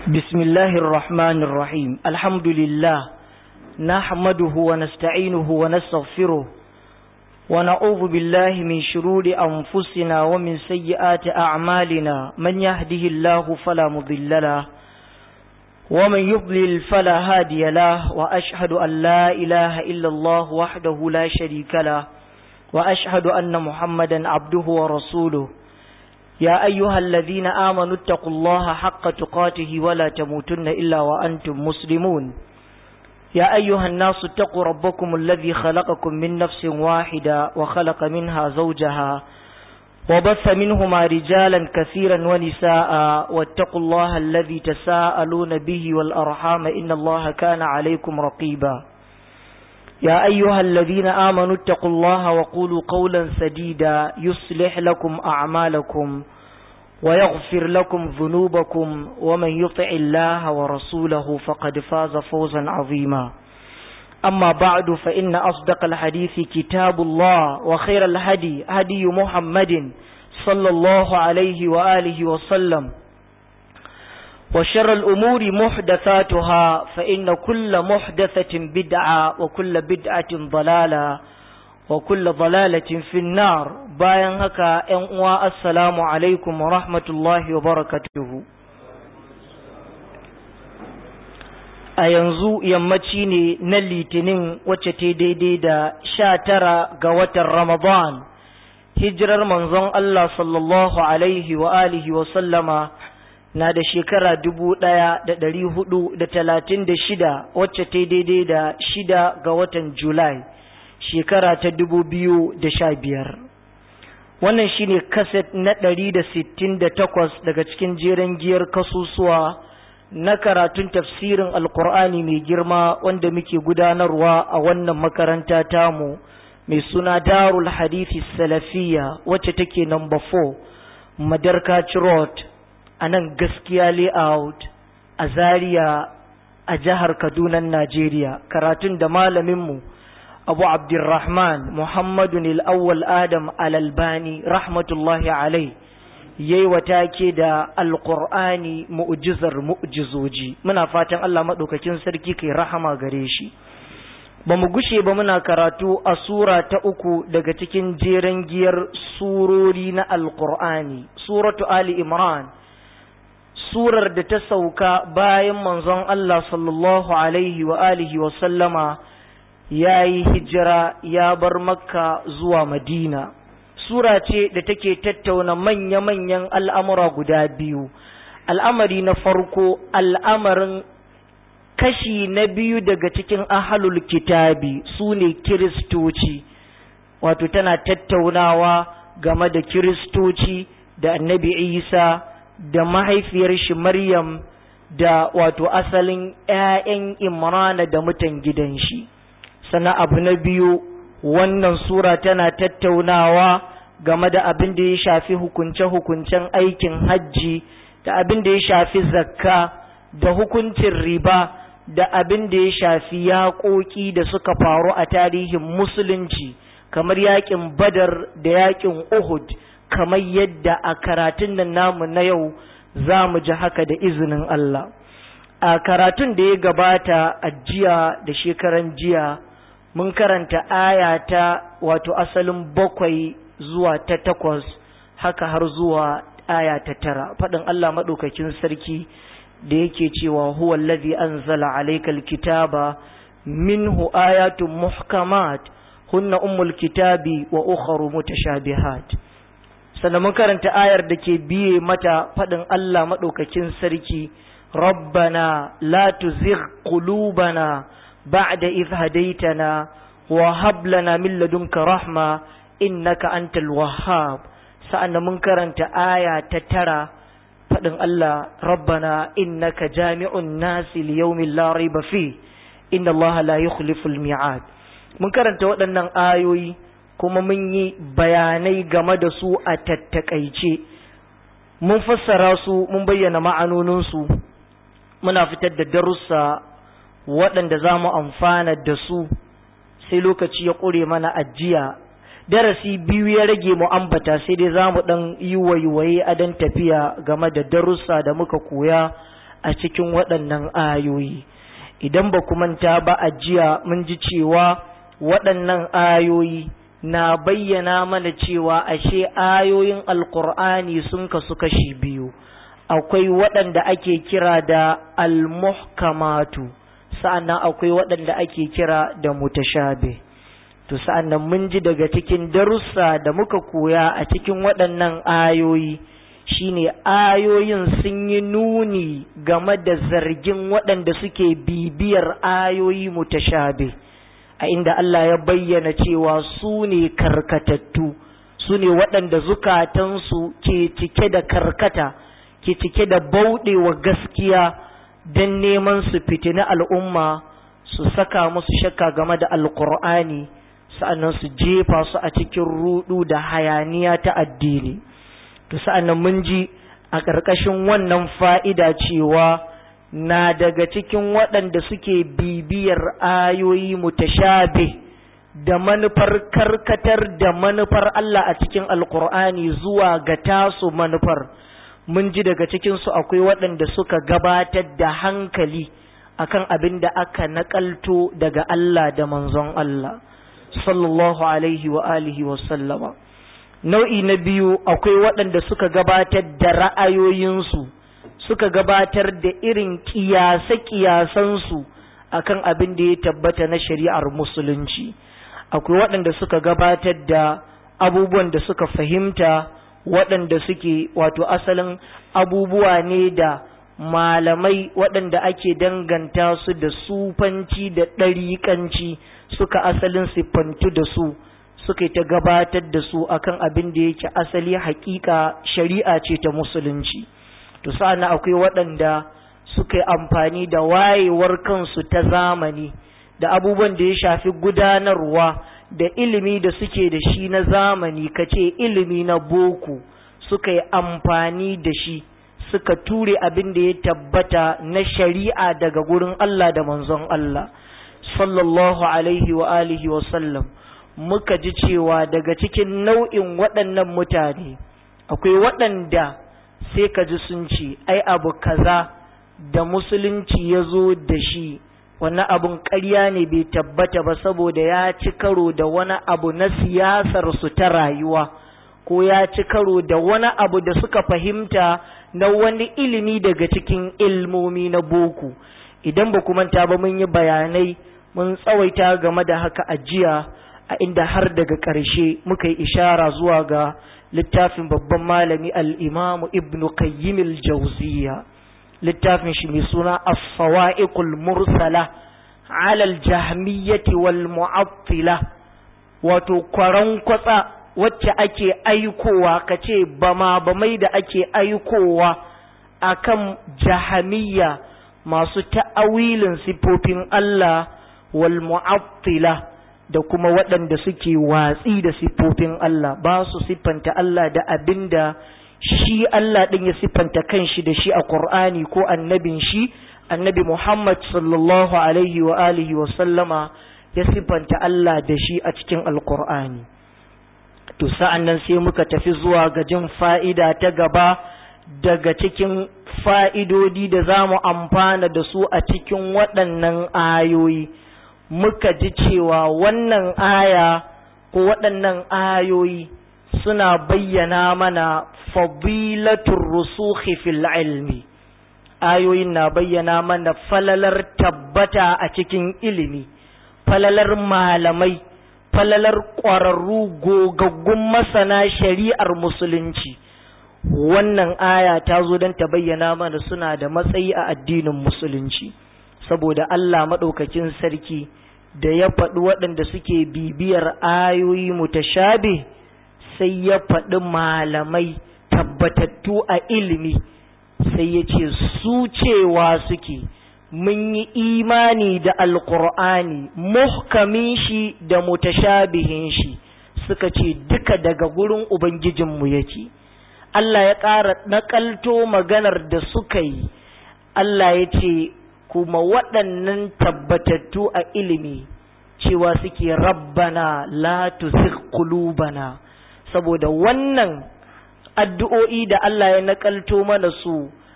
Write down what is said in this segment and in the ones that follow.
بسم الله الرحمن الرحيم الحمد لله نحمده ونستعينه ونستغفره ونعوذ بالله من شرور أنفسنا ومن سيئات أعمالنا من يهده الله فلا مضل له ومن يضلل فلا هادي له وأشهد أن لا إله إلا الله وحده لا شريك له وأشهد أن محمدا عبده ورسوله يا أيها الذين آمنوا اتقوا الله حق تقاته ولا تموتن إلا وأنتم مسلمون يا أيها الناس اتقوا ربكم الذي خلقكم من نفس واحدة وخلق منها زوجها وبث منهما رجالا كثيرا ونساء واتقوا الله الذي تساءلون به والأرحام إن الله كان عليكم رقيبا يا أيها الذين آمنوا اتقوا الله وقولوا قولا سديدا يصلح لكم أعمالكم ويغفر لكم ذنوبكم ومن يطع الله ورسوله فقد فاز فوزا عظيما أما بعد فإن أصدق الحديث كتاب الله وخير الهدي هدي محمد صلى الله عليه وآله وسلم وشر الأمور محدثاتها فإن كل محدثة بدعة وكل بدعة ضلالة وكل ضلالة في النار bayan haka ‘yan uwa assalamu alaikum wa rahmatullahi wa barakatuhu a yanzu yammaci ne na litinin wacce ta daidai da sha tara ga watan ramadan hijirar manzon Allah sallallahu alaihi wa alihi wa sallama na da shekara dubu ɗaya da ɗari hudu da talatin da shida wacce ta daidai da shida ga watan julai shekara ta dubu biyu da sha biyar wannan shine kaset na ɗari da sittin da takwas daga cikin jeren giyar kasusuwa na karatun tafsirin alkur'ani mai girma wanda muke gudanarwa a wannan makaranta tamu mai suna darul hadithi salafiya wacce take number 4 madarkaci road a nan gaskiya layout a zaria a jihar kaduna najeriya karatun da malaminmu abu abdurrahman muhammadu al'awwal adam alalbani rahmatullahi alai yayi wata ke da alƙur'ani mu'jizar mu'jizoji muna fatan allah maɗaukakin sarki kai rahama gare shi ba mu gushe ba muna karatu a sura ta uku daga cikin jeren giyar surori na alƙur'ani suratu ali imran surar da ta sauka bayan manzon Allah sallallahu alaihi wa alihi wa sallama ya yi hijira ya bar makka zuwa madina sura ce da take tattauna manya-manyan al'amura guda biyu al'amari na farko al'amarin kashi na biyu daga cikin ahalul kitabi su ne kiristoci wato tana tattaunawa game da kiristoci da annabi isa da mahaifiyar shi Maryam da wato asalin ‘ya'yan Imrana da mutan gidan shi. Sana abu na biyu, wannan Sura tana tattaunawa game da abin da ya shafi hukunce-hukuncen aikin hajji, da abin da ya shafi zakka, da hukuncin riba, da abin da ya shafi yaƙoƙi da suka faru a tarihin Musulunci, kamar yaƙin Badar da yaƙin Uhud. kamar yadda a karatun nan namu na yau za mu ji haka da izinin Allah. A karatun da ya gabata a jiya da shekaran jiya mun karanta aya ta wato asalin bakwai zuwa ta takwas haka har zuwa aya ta tara faɗin Allah maɗaukakin sarki da yake cewa huwa allazi anzala alaykal kitaba minhu ayatun muhkamat hunna ummul kitabi wa ukharu mutashabihat sannan mun karanta ayar da ke biye mata faɗin Allah maɗaukakin sarki rabbana la tuzigh qulubana ba'da idh hadaytana wa hab lana min ladunka rahma innaka antal wahhab sa'annan mun karanta aya ta tara faɗin Allah rabbana innaka jami'un nasi li yawmin la rayba fi inna Allah la yukhlifu al-mi'ad mun karanta waɗannan ayoyi kuma mun yi bayanai game da su a tattakaice mun fassara su mun bayyana ma'anoninsu muna fitar da darussa waɗanda za mu amfana da su sai lokaci ya ƙure mana ajiya darasi biyu ya rage mu ambata sai dai za mu ɗan yi waiwaye a dan tafiya game da darussa da muka koya a cikin waɗannan ayoyi idan ba manta ba a jiya mun ji cewa waɗannan ayoyi na bayyana mana cewa ashe ayoyin alkur'ani sun kasu kashi biyu akwai waɗanda ake kira da almuhkamatu sa'annan akwai waɗanda ake kira da mutashabe to sa'annan mun ji daga cikin darussa da muka koya a cikin waɗannan ayoyi shine ayoyin sun yi nuni game da zargin waɗanda suke bibiyar ayoyi mutashabe a inda Allah ya bayyana cewa su ne karkatattu su ne waɗanda zukatansu ke cike da karkata ke cike da bauɗewa gaskiya don neman su fitina al'umma su saka musu shakka game da alkur'ani sa'annan su jefa su a cikin rudu da hayaniya ta addini to sa'annan mun ji a ƙarƙashin wannan fa'ida cewa na daga cikin waɗanda suke bibiyar ayoyi mutashabe da manufar karkatar da manufar Allah a cikin alkur'ani zuwa ga tasu manufar mun ji daga cikinsu akwai waɗanda suka gabatar da hankali akan abin da aka naƙalto daga Allah da manzon Allah sallallahu alaihi wa alihi wa sallama nau'i na biyu akwai waɗanda suka gabatar da ra'ayoyinsu suka gabatar da irin kiyase-kiyasansu akan abin da ya tabbata na shari'ar musulunci akwai waɗanda suka gabatar da abubuwan da suka fahimta waɗanda suke wato asalin abubuwa ne da malamai waɗanda ake danganta su da sufanci da ɗariƙanci suka asalin siffantu da su suka ta gabatar da su akan abin da yake asali hakika shari'a ce ta musulunci to sa'ana akwai waɗanda suka yi amfani da wayewar kansu ta zamani da abubuwan da ya shafi gudanarwa da ilimi da suke da shi na zamani kace ilimi na boko suka yi amfani da shi suka ture abin da ya tabbata na shari'a daga gurin Allah da manzon Allah sallallahu alaihi wa alihi wa sallam muka ji cewa daga cikin nau'in waɗannan mutane akwai waɗanda sai ka ji sun ce ai abu kaza da musulunci ya zo da shi wani abun ƙarya ne bai tabbata ba saboda ya ci karo da wani abu na siyasar su ta rayuwa ko ya ci karo da wani abu da suka fahimta na wani ilimi daga cikin ilmomi na boko idan ba manta ba mun yi bayanai mun tsawaita game da haka a jiya a inda har daga ƙarshe muka yi ishara zuwa ga littafin babban malami al'imamu ibn qayyim al-jawziya littafin shi mai suna as-sawa'iqul mursala ala al-jahmiyyati wal mu'attila wato kwaran kwatsa wacce ake aikowa kace bama bamai da ake aikowa akan jahamiyya masu ta'awilin sifofin Allah wal mu'attila da kuma waɗanda suke watsi da siffofin Allah ba su siffanta Allah da abin da shi Allah ɗin ya siffanta kanshi da shi a Ƙur'ani ko annabin shi annabi Muhammad sallallahu alaihi wa alihi wa sallama ya siffanta Allah da shi a cikin Alƙur'ani. To sa'an nan sai muka tafi zuwa ga jin fa'ida ta gaba daga cikin fa'idodi da za mu amfana da su a cikin waɗannan ayoyi. muka ji cewa wannan aya ko waɗannan ayoyi suna bayyana mana fadilatul rusukhi fil ilmi ayoyin na bayyana mana falalar tabbata a cikin ilimi falalar malamai falalar ƙwararru gogaggun masana shari'ar musulunci wannan aya ta zo don ta bayyana mana suna da matsayi a addinin musulunci saboda Allah maɗaukakin sarki da ya faɗi waɗanda suke bibiyar ayoyi mutashabe sai ya faɗi malamai tabbatattu a ilimi sai ya ce su cewa suke mun yi imani da alkur'ani muhkamin shi da mutashabihin shi suka ce duka daga gurin ubangijinmu yake Allah ya ƙara naƙalto maganar da suka yi Allah ya ce kuma waɗannan tabbatattu a ilimi cewa suke rabbana la tuzigh qulubana saboda wannan addu'o'i da Allah ya nakalto mana su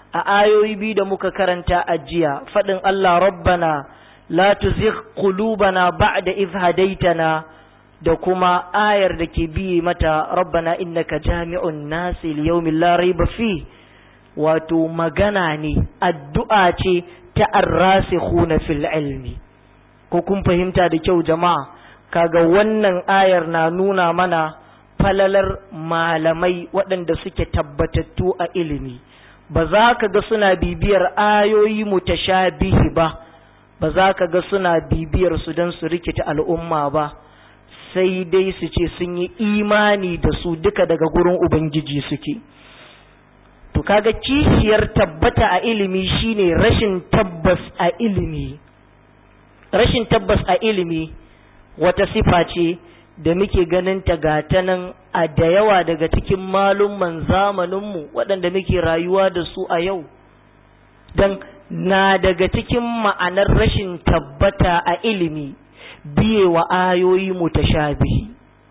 a ayoyi biyu da muka karanta a jiya faɗin Allah rabbana la tuzigh qulubana ba'da idh hadaitana da kuma ayar da ke biye mata rabbana innaka jami'un nasi liyawmin la rayba fi wato magana ne addu'a ce ta arrasikhuna fil ilmi ko kun fahimta da kyau jama'a kaga wannan ayar na nuna mana falalar malamai waɗanda suke tabbatattu a ilimi ba za ka ga suna bibiyar ayoyi mutashabihi ba ba za ka ga suna bibiyar su don su rikita al'umma ba sai dai su ce sun yi imani da su duka daga gurin ubangiji suke to kaga kishiyar tabbata a ilimi shine rashin tabbas a ilimi rashin tabbas a ilimi wata sifa ce da muke ganin ta gata nan a da yawa daga cikin malumman zamaninmu waɗanda muke rayuwa da su a yau don na daga cikin ma'anar rashin tabbata a ilimi biye wa ayoyi mutashabihi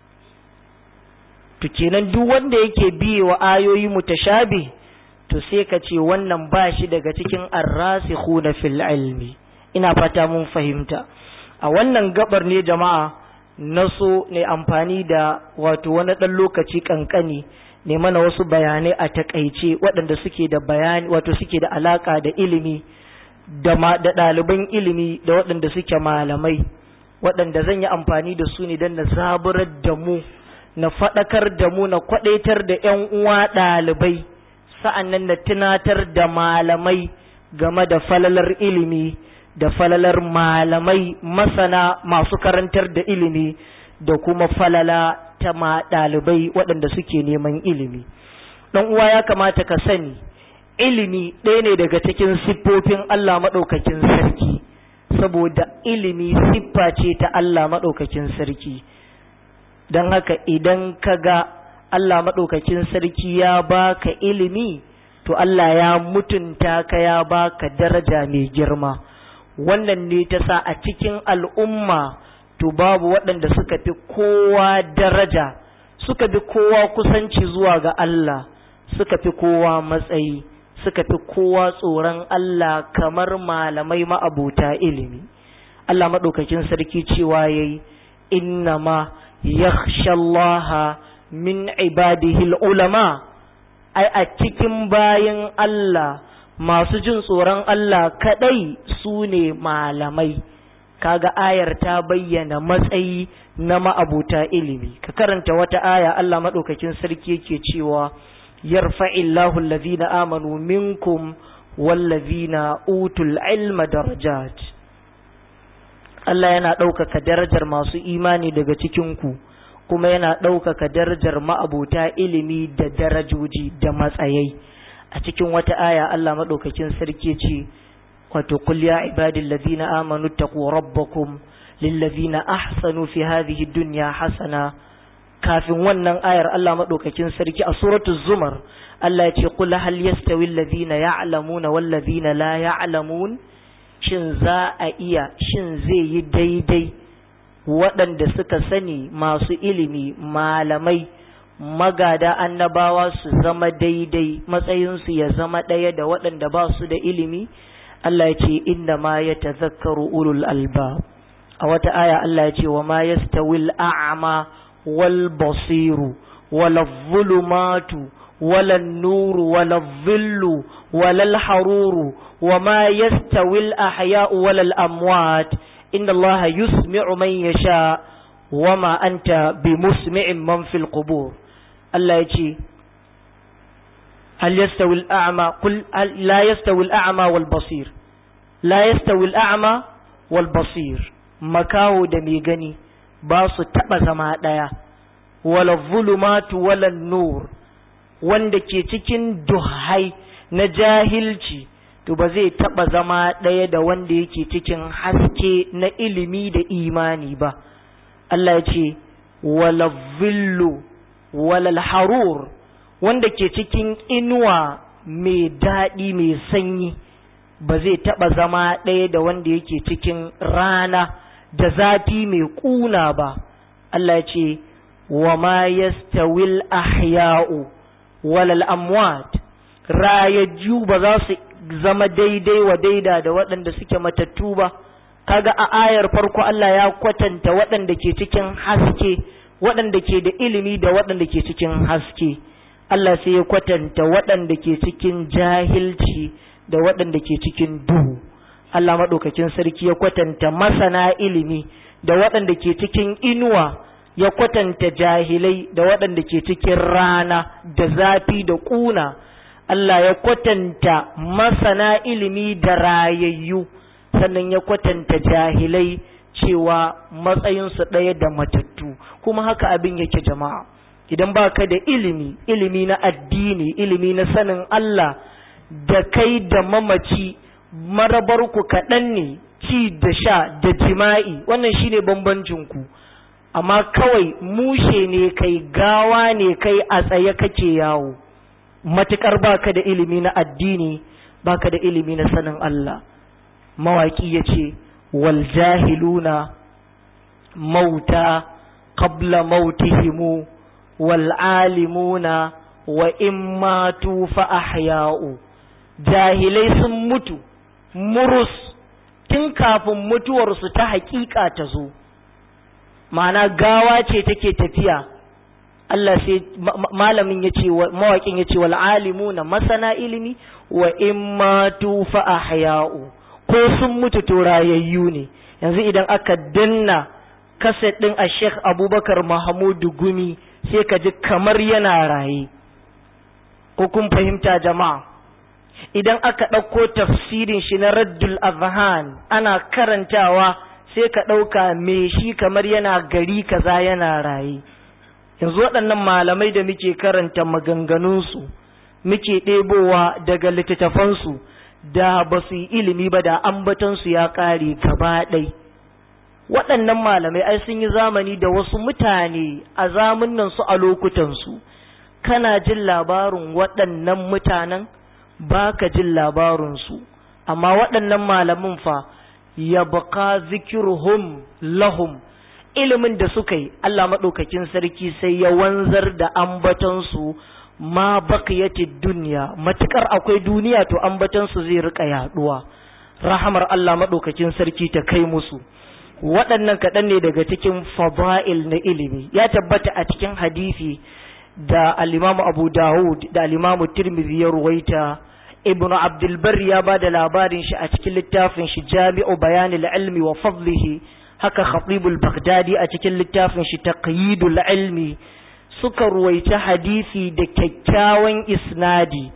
to kenan duk wanda yake biye wa ayoyi mutashabihi to sai ka ce wannan ba shi daga cikin arrasikhuna fil ilmi ina fata mun fahimta a wannan gabar ne jama'a na so ne amfani da wato wani ɗan lokaci kankani ne mana wasu bayanai a takaice waɗanda suke da bayani wato suke da alaka da ilimi da da ɗaliban ilimi da waɗanda suke malamai waɗanda zan yi amfani da su ne don na zaburar da mu na faɗakar da mu na kwaɗaitar da 'yan uwa ɗalibai sa'an nan na tunatar da malamai game da falalar ilimi da falalar malamai masana masu karantar da ilimi da kuma falala ta ma ɗalibai waɗanda suke neman ilimi ɗan uwa ya kamata ka sani ilimi ɗaya ne daga cikin siffofin Allah maɗaukakin sarki saboda ilimi siffa ce ta Allah maɗaukakin sarki don haka idan ka ga Allah maɗaukakin sarki ya baka ilimi to Allah ya mutunta ka ya baka daraja mai girma wannan ne ta sa a cikin al'umma to babu waɗanda suka fi kowa daraja suka fi kowa kusanci zuwa ga Allah suka fi kowa matsayi suka fi kowa tsoron Allah kamar malamai ma'abuta ilimi Allah maɗaukakin sarki cewa yayi innama yakhshallaha min ibadihi ulama ai a cikin bayin Allah masu jin tsoron Allah kadai su ne malamai kaga ayar ta bayyana matsayi na ma'abuta ilimi ka karanta wata aya Allah madaukakin sarki yake cewa yarfa'illahu allazina amanu minkum wallazina utul ilma darajat Allah yana ɗaukaka darajar masu imani daga cikin ku kuma yana ɗaukaka darajar ma'abuta ilimi da darajoji da matsayai a cikin wata aya Allah maɗaukakin sarki ce wato qul ya ibadil ladina amanu taqu rabbakum lil ladina ahsanu fi hadhihi dunya hasana kafin wannan ayar Allah maɗaukakin sarki a suratul zumar Allah ya ce qul hal yastawi alladhina ya'lamuna wal ladina la ya'lamun shin za a iya shin zai yi daidai waɗanda suka sani masu ilimi malamai magada annabawa su zama daidai matsayinsu ya zama ɗaya da waɗanda ba su da ilimi Allah ya ce inda ma ya tazakkaru ulul alba a wata aya Allah ya ce wa ma yastawil a'ma wal basiru wala zulumatu wala nuru wala dhillu wala haruru wa ma yastawil ahya'u wala amwat inna Allah yusmi'u man yasha wa ma anta bimusmi'in man fil qubur Allah ya ce hal yastawi al-a'ma qul la yastawi al-a'ma wal basir la yastawi al-a'ma wal basir makaho da mai gani ba su taba zama daya wala zulumatu wala nur wanda ke cikin duhai na jahilci to ba zai taba zama daya da wanda yake cikin haske na ilimi da imani ba Allah ya ce wala zillu walal harur wanda ke cikin inuwa mai daɗi mai sanyi ba zai taɓa zama ɗaya da wanda yake cikin rana da zafi mai ƙuna ba Allah ya ce wa ma yastawil ahya'u walal amwat rayajju ba za su zama daidai wa daida da waɗanda suke matattu ba kaga a ayar farko Allah ya kwatanta waɗanda ke cikin haske waɗanda ke da ilimi da waɗanda ke cikin haske Allah sai ya kwatanta waɗanda ke cikin jahilci da waɗanda ke cikin duhu Allah maɗaukakin sarki ya kwatanta masana ilimi da waɗanda ke cikin inuwa ya kwatanta jahilai da waɗanda ke cikin rana da zafi da ƙuna Allah ya kwatanta masana ilimi da rayayyu sannan ya kwatanta jahilai cewa matsayinsu ɗaya da matattu kuma haka abin yake jama'a idan baka da ilimi ilimi na addini ilimi na sanin Allah da kai da mamaci marabarku kaɗan ne ci da sha da jima'i wannan shine bambancinku amma kawai mushe ne kai gawa ne kai a tsaye kake yawo matukar baka da ilimi na addini baka da ilimi na sanin Allah mawaki ya ce wal jahiluna mauta qabla mautihimu wal alimuna wa in matu fa ahya'u jahilai sun mutu murus tun kafin mutuwarsu ta hakika ta zo ma'ana gawa ce take tafiya Allah sai malamin ya ce mawaƙin ya ce wal alimuna masana ilimi wa in matu fa ahya'u ko sun mutu to rayayyu ne yanzu idan aka danna kaset din a Sheikh Abubakar Mahamudu Gumi sai ka ji kamar yana raye ko kun fahimta jama'a idan aka ɗauko tafsirin shi na Raddul Azhan ana karantawa sai ka ɗauka me shi kamar yana gari kaza yana raye yanzu waɗannan malamai da muke karanta maganganunsu muke ɗebowa daga littattafansu da ba su yi ilimi ba da ambatansu ya ƙare gaba ɗai waɗannan malamai ai sun yi zamani da wasu mutane a zamunan su a lokutansu kana jin labarin waɗannan mutanen ba ka jin labarinsu amma waɗannan malamin fa ya baka zikirhum lahum ilimin da suka yi Allah maɗaukakin sarki sai ya wanzar da ambatansu ma bakiyati duniya matukar akwai duniya to ambatansu zai rika yaduwa rahamar Allah maɗaukakin sarki ta kai musu waɗannan kaɗan ne daga cikin fada'il na ilimi ya tabbata a cikin hadisi da al-Imam Abu Dawud da al-Imam Tirmidhi ya ruwaita Ibn Abdul Barr ya ba da labarin shi a cikin littafin shi Jami'u Bayanil Ilmi wa Fadlihi haka Khatibul Baghdadi a cikin littafin shi Taqyidul Ilmi suka ruwaita hadisi da kyakkyawan isnadi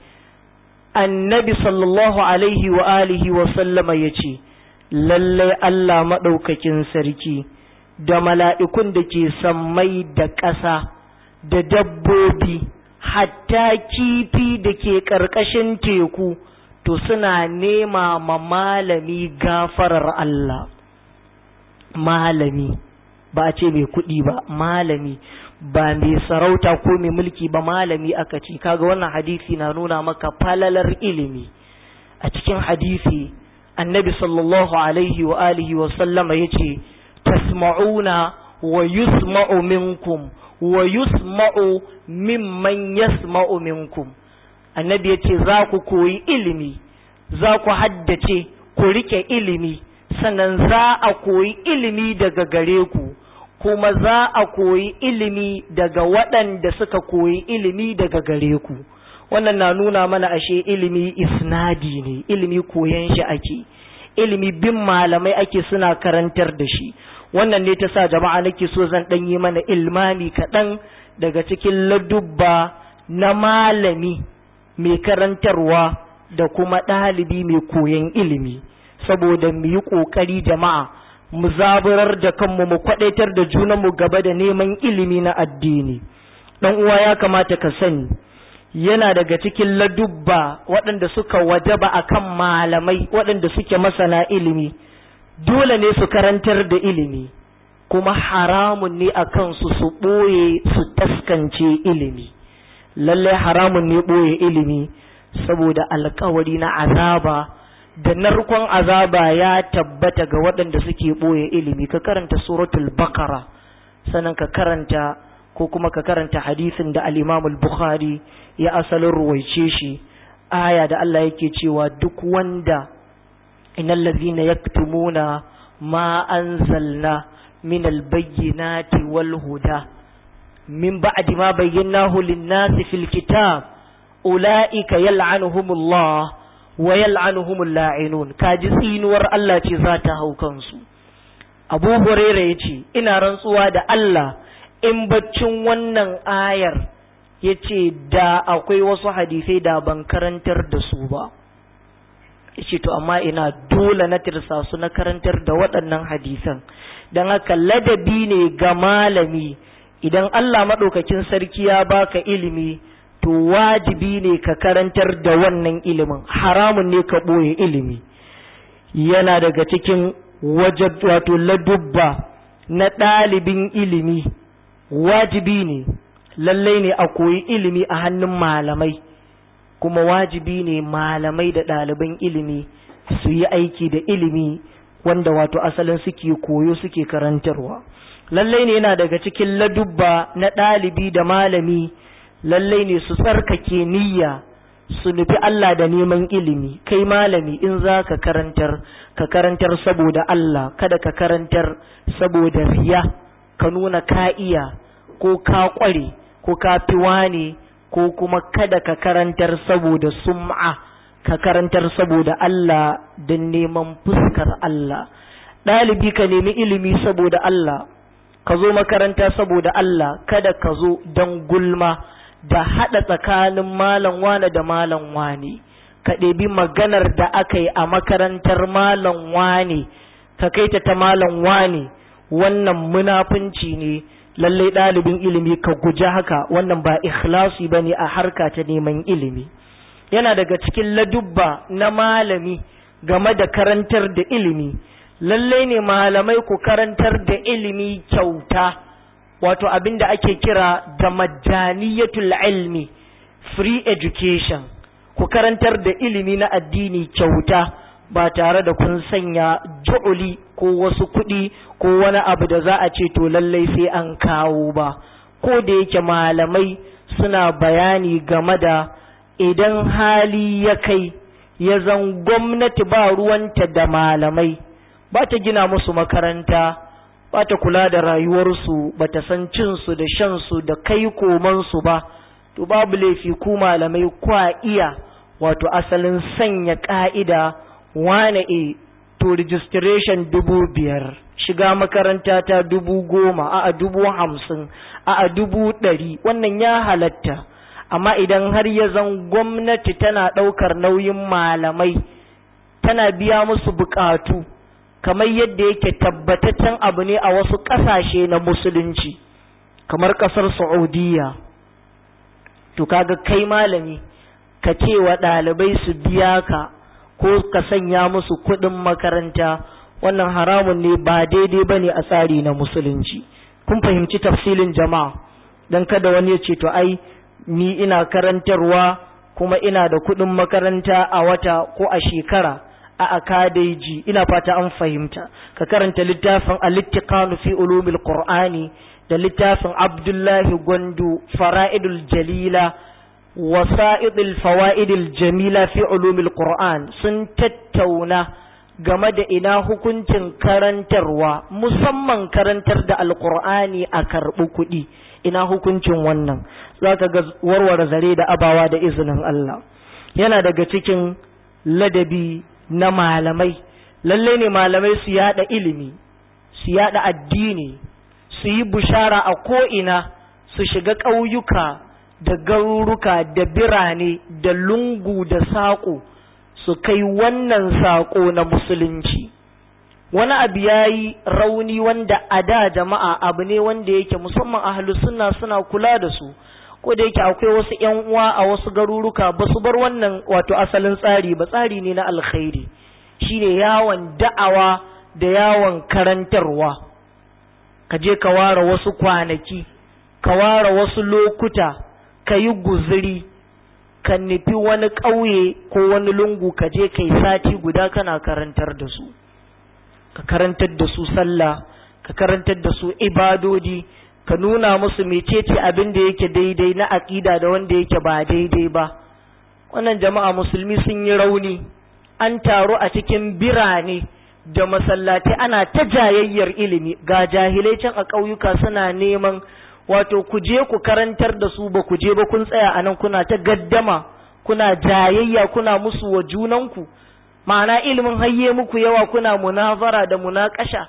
annabi sallallahu alaihi wa alihi wa sallama yace lallai Allah maɗaukakin sarki da mala'ikun da ke sammai da ƙasa da dabbobi hatta kifi da ke ƙarƙashin teku to suna nema ma malami gafarar Allah malami ba a ce mai kuɗi ba malami ba mai sarauta ko mai mulki ba malami aka ce kaga wannan hadisi na nuna maka falalar ilimi a cikin hadisi annabi sallallahu alaihi wa alihi wa sallama yace tasma'una wa yusma'u minkum wa yusma'u mimman yasma'u minkum annabi yace za ku koyi ilimi za ku haddace ku rike ilimi sannan za a koyi ilimi daga gare ku kuma za a koyi ilimi daga waɗanda suka koyi ilimi daga gare ku wannan na nuna mana ashe ilimi isnadi ne ilimi koyan shi ake ilimi bin malamai ake suna karantar da shi wannan ne ta sa jama'a nake so zan ɗan yi mana ilmami kaɗan daga cikin ladubba na malami mai karantarwa da kuma ɗalibi mai koyan ilimi saboda mu yi ƙoƙari jama'a mu zaburar da kanmu mu kwaɗaitar da junanmu gaba da neman ilimi na addini ɗan uwa ya kamata ka sani yana daga cikin ladubba waɗanda suka wajaba a kan malamai waɗanda suke masana ilimi dole ne su karantar da ilimi kuma haramun ne a kansu su ɓoye su taskance ilimi lallai haramun ne ɓoye ilimi saboda alkawari na azaba da narkon azaba ya tabbata ga waɗanda suke ɓoye ilimi ka karanta suratul bakara sannan ka karanta ko kuma ka karanta hadisin da al-Imam al-Bukhari ya asalin ruwaice shi aya da Allah yake cewa duk wanda innal ladhina yaktumuna ma anzalna min albayyinati wal huda min ba'di ma bayyanahu lin-nasi fil kitab ulaika yal'anuhumullah wa yal'anuhumul la'inun kaji tsinuwar Allah ce za ta hau kansu Abu Hurairah yace ina rantsuwa da Allah in baccin wannan ayar yace da akwai wasu hadisai da ban karantar da su ba yace to amma ina dole na tirsa su na karantar da waɗannan hadisan dan haka ladabi ne ga malami idan Allah maɗaukakin sarki ya baka ilimi to wajibi ne ka karantar da wannan ilimin haramun ne ka ɓoye ilimi yana daga cikin wato ladubba na ɗalibin ilimi wajibi ne lallai ne a koyi ilimi a hannun malamai kuma wajibi ne malamai da ɗaliban ilimi su yi aiki da ilimi wanda wato asalin suke koyo suke karantarwa lallai ne yana daga cikin ladubba na ɗalibi da malami lallai ne su tsarkake niyya su nufi Allah da neman ilimi kai malami in za ka karantar ka karantar saboda Allah kada ka karantar saboda riya ka nuna ka iya ko ka ƙware ko ka fi wane ko kuma kada ka karantar saboda sum'a ka karantar saboda Allah don neman fuskar Allah ɗalibi ka nemi ilimi saboda Allah ka zo makaranta saboda Allah kada ka zo don gulma da haɗa tsakanin malam wane da malam wane ka ɗebi maganar da aka yi a makarantar malam wane ka kai ta ta malam wane wannan munafunci ne lallai ɗalibin ilimi ka guji haka wannan ba ikhlasi ba ne a harka ta neman ilimi yana daga cikin ladubba na malami game da karantar da ilimi lallai ne malamai ku karantar da ilimi kyauta wato abin da ake kira da majaniyatul ilmi free education ku karantar da ilimi na addini kyauta ba tare da kun sanya ju'uli ko wasu kuɗi ko wani abu da za a ce to lallai sai an kawo ba ko da yake malamai suna bayani game da idan hali ya kai ya zan gwamnati ba ruwanta da malamai ba ta gina musu makaranta ba ta kula da rayuwarsu ba ta san cinsu da shansu da kai komansu ba to babu laifi ku malamai kwa iya wato asalin sanya ka'ida wane e to registration dubu biyar shiga makaranta ta dubu goma a dubu hamsin a dubu ɗari wannan ya halatta amma idan har ya zan gwamnati tana ɗaukar nauyin malamai tana biya musu buƙatu kamar yadda yake tabbataccen abu ne a wasu ƙasashe na musulunci kamar ƙasar saudiya to kaga kai malami ka ce wa ɗalibai su biya ka ko ka sanya musu kuɗin makaranta wannan haramun ne ba daidai ba ne a tsari na musulunci kun fahimci tafsilin jama'a don kada wani ya ce to ai ni ina karantarwa kuma ina da kuɗin makaranta a wata ko a shekara a akadeji ina fata an fahimta ka karanta littafin al-ittiqanu fi ulumil qur'ani da littafin abdullahi gwandu fara'idul jalila wasa'idul fawaidil jamila fi ulumil qur'an sun tattauna game da ina hukuncin karantarwa musamman karantar da alqur'ani a karɓi kuɗi ina hukuncin wannan zaka ga warware zare da abawa da izinin Allah yana daga cikin ladabi na malamai lalle ne malamai su yada ilimi su yada addini su yi bushara a ko'ina su shiga ƙauyuka da garuruka da birane da lungu da saƙo su kai wannan saƙo na musulunci wani abu ya yi rauni wanda a da jama'a abu ne wanda yake musamman ahalus sunna suna kula da su ko da yake akwai wasu ‘yan uwa a wasu garuruka ba su bar wannan wato asalin tsari ba tsari ne na alkhairi shine yawon da'awa da yawon karantarwa ka je ka ware wasu kwanaki ka ware wasu lokuta ka yi guziri ka nufi wani ƙauye ko wani lungu ka je ka yi sati guda kana karantar da su ka karantar da su sallah ka karantar da su ibadodi ka nuna musu mecece abin da yake daidai na aƙida da wanda yake ba daidai ba wannan jama'a musulmi sun yi rauni an taru a cikin birane da masallatai ana ta jayayyar ilimi ga jahilai can a ƙauyuka suna neman wato ku je ku karantar da su ba ku je ba kun tsaya a nan kuna ta gaddama kuna jayayya kuna musu wa junanku ma'ana ilimin hayye muku yawa kuna munazara da munakasha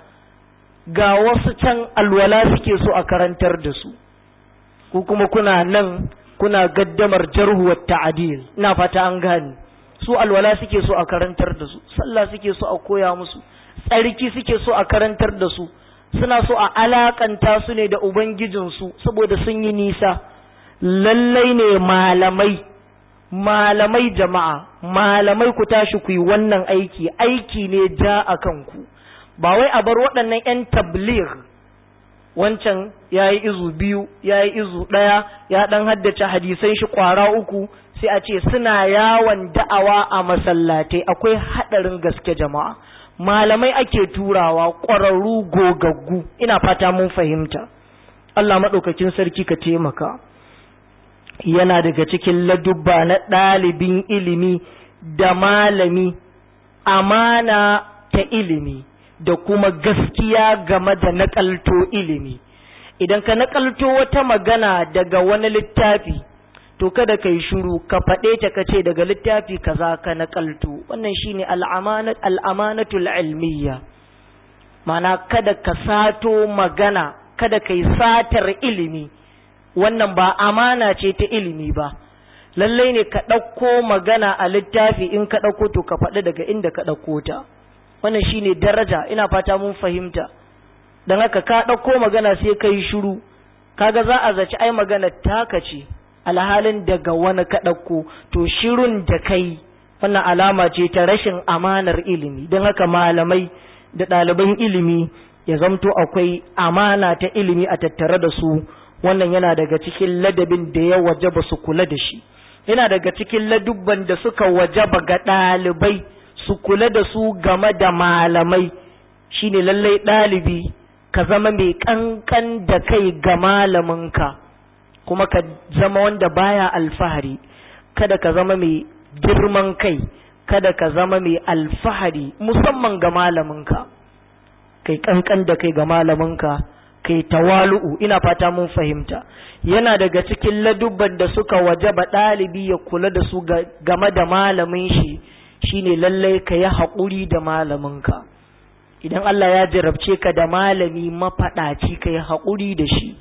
ga wasu can alwala suke so a karantar da su ku kuma kuna nan kuna gaddamar jarhu wa ta'dil ina fata an gane su alwala suke so a karantar da su sallah suke so a koya musu tsarki suke so a karantar da su suna so a alakanta su ne da ubangijinsu saboda sun yi nisa lallai ne malamai malamai jama'a malamai ku tashi ku yi wannan aiki aiki ne ja a kanku ba wai a bar waɗannan 'yan tabligh wancan ya yi izu biyu ya yi izu ɗaya ya ɗan haddace hadisan shi ƙwara uku sai a ce suna yawon da'awa a masallatai akwai haɗarin gaske jama'a malamai ake turawa ƙwararru gogaggu ina fata mun fahimta Allah maɗaukakin sarki ka taimaka yana daga cikin ladubba na ɗalibin ilimi da malami amana ta ilimi da kuma gaskiya game da naƙalto ilimi idan ka naƙalto wata magana daga wani littafi to kada ka yi shuru ka faɗe ta ka ce daga littafi kaza ka naƙalto wannan shine al'amanatul ilmiya mana kada ka sato magana kada ka yi satar ilimi wannan ba amana ce ta ilimi ba lallai ne ka ɗauko magana a littafi in ka ɗauko to ka faɗi daga inda ka ɗauko ta wannan shine daraja ina fata mun fahimta don haka ka ɗauko magana sai ka yi shuru kaga za a zaci ai magana taka ce alhalin daga wani ka ɗauko to shirun da kai wannan alama ce ta rashin amanar ilimi don haka malamai da ɗaliban ilimi ya zamto akwai amana ta ilimi a tattare da su wannan yana daga cikin ladabin da ya wajaba su kula da shi yana daga cikin ladubban da suka wajaba ga ɗalibai su kula da su game da malamai shine lallai ɗalibi ka zama mai ƙanƙan da kai ga malaminka kuma ka zama wanda baya alfahari kada ka zama mai girman kai kada ka zama mai alfahari musamman ga malaminka kai ƙanƙan da kai ga malaminka kai tawalu'u ina fata mun fahimta yana daga cikin ladubban da suka wajaba ɗalibi ya kula da su game da malamin shi shine lallai ka yi haƙuri da malaminka idan Allah ya jarabce ka da malami mafaɗaci ka yi haƙuri da shi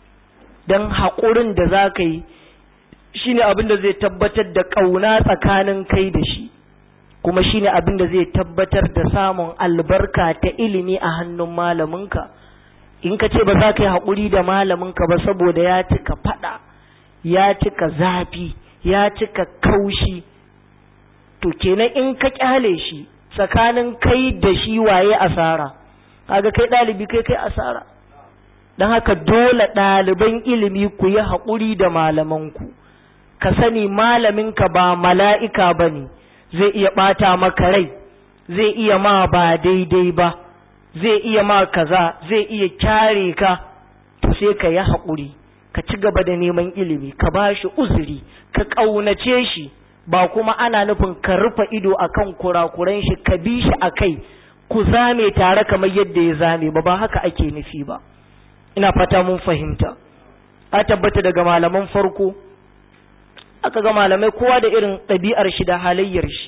don haƙurin da za ka yi shine abin da zai tabbatar da ƙauna tsakanin kai da shi kuma shine abin da zai tabbatar da samun albarka ta ilimi a hannun malaminka in ka ce ba za ka yi haƙuri da malaminka ba saboda ya cika faɗa ya cika zafi ya cika kaushi to kenan in ka kyale shi tsakanin kai da shi waye asara kaga kai ɗalibi kai kai asara don haka dole ɗaliban ilimi ku yi haƙuri da malamanku ka sani malaminka ba mala'ika ba ne zai iya ɓata maka rai zai iya ma ba daidai ba zai iya ma kaza zai iya kyare ka to sai ka yi haƙuri ka ci gaba da neman ilimi ka ba shi uzuri ka ƙaunace shi ba kuma ana nufin ka rufe ido akan kurakuran shi ka bi shi a kai ku zame tare kamar yadda ya zame ba ba haka ake nufi ba ina fata mun fahimta a tabbata daga malaman farko aka ga malamai kowa da irin ɗabi'ar shi da halayyar shi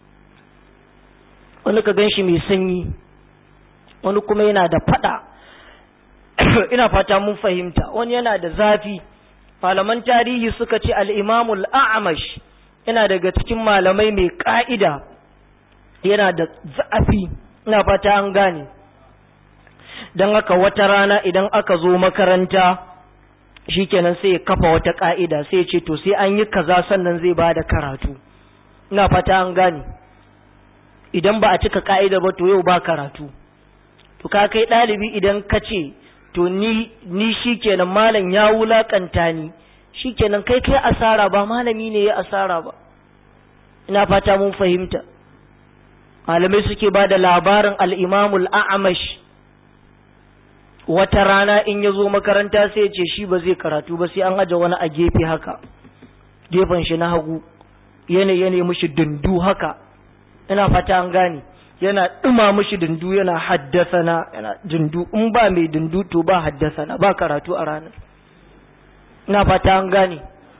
wani ka gan shi mai sanyi wani kuma yana da fada ina fata mun fahimta wani yana da zafi malaman tarihi suka ce al'imamul a'amash yana daga cikin malamai mai ƙa'ida yana da zafi ina fata an gane don haka wata rana idan aka zo makaranta shikenan sai ya kafa wata ƙa'ida sai ya ce to sai an yi kaza sannan zai ba da karatu ina fata an gane idan ba a cika ƙa'ida ba to yau ba karatu to ka kai ɗalibi idan ka ce to ni ni shikenan malam ya wulakanta ni shikenan kai kai asara ba malami ne ya asara ba ina fata mun fahimta malamai suke ba da labarin al'imamul a'amash wata rana in ya zo makaranta sai ce shi ba zai karatu ba sai an aje wani a gefe haka gefen shi na hagu yana yana mushi dundu haka ina fata an gane yana ɗuma mushi dundu yana haddasana yana dundu in ba mai dundu to ba haddasana ba karatu a ranar ina fata an gane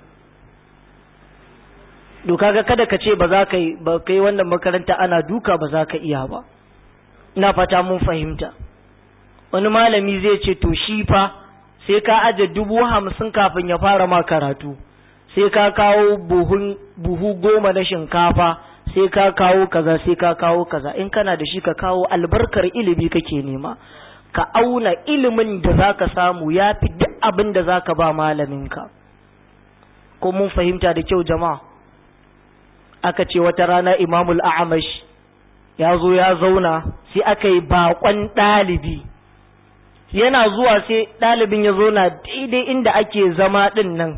doka ga kada ka ce ba za ka yi ba kai wannan makaranta ana duka ba za ka iya ba ina fata mun fahimta wani malami zai ce to shi fa sai ka aje dubu hamsin kafin ya fara ma karatu sai ka kawo buhun buhu goma na shinkafa sai ka kawo kaza sai ka kawo kaza in kana da shi ka kawo albarkar ilimi kake nema ka auna ilimin da za ka samu ya fi duk abin da za ka ba malaminka ko mun fahimta da kyau jama'a aka ce wata rana imamul a'amash ya zo ya zauna sai aka yi bakon ɗalibi yana zuwa sai ɗalibin ya zauna daidai inda ake zama ɗin nan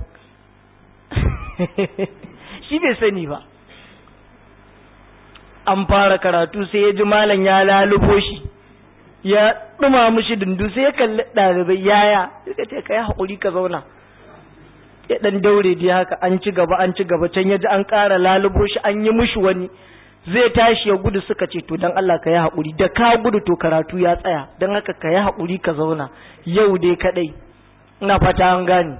shi bai sani ba an fara karatu sai ya ji malam ya lalubo shi ya ɗuma mushi dundu sai ya kalli ɗalibai yaya suka ce ka yi haƙuri ka zauna ya ɗan daure dai haka an ci gaba an ci gaba can ya ji an ƙara lalubo shi an yi mushi wani zai tashi ya gudu suka ce to don Allah ka yi haƙuri da ka gudu to karatu ya tsaya don haka ka yi haƙuri ka zauna yau dai kaɗai ina fata an gane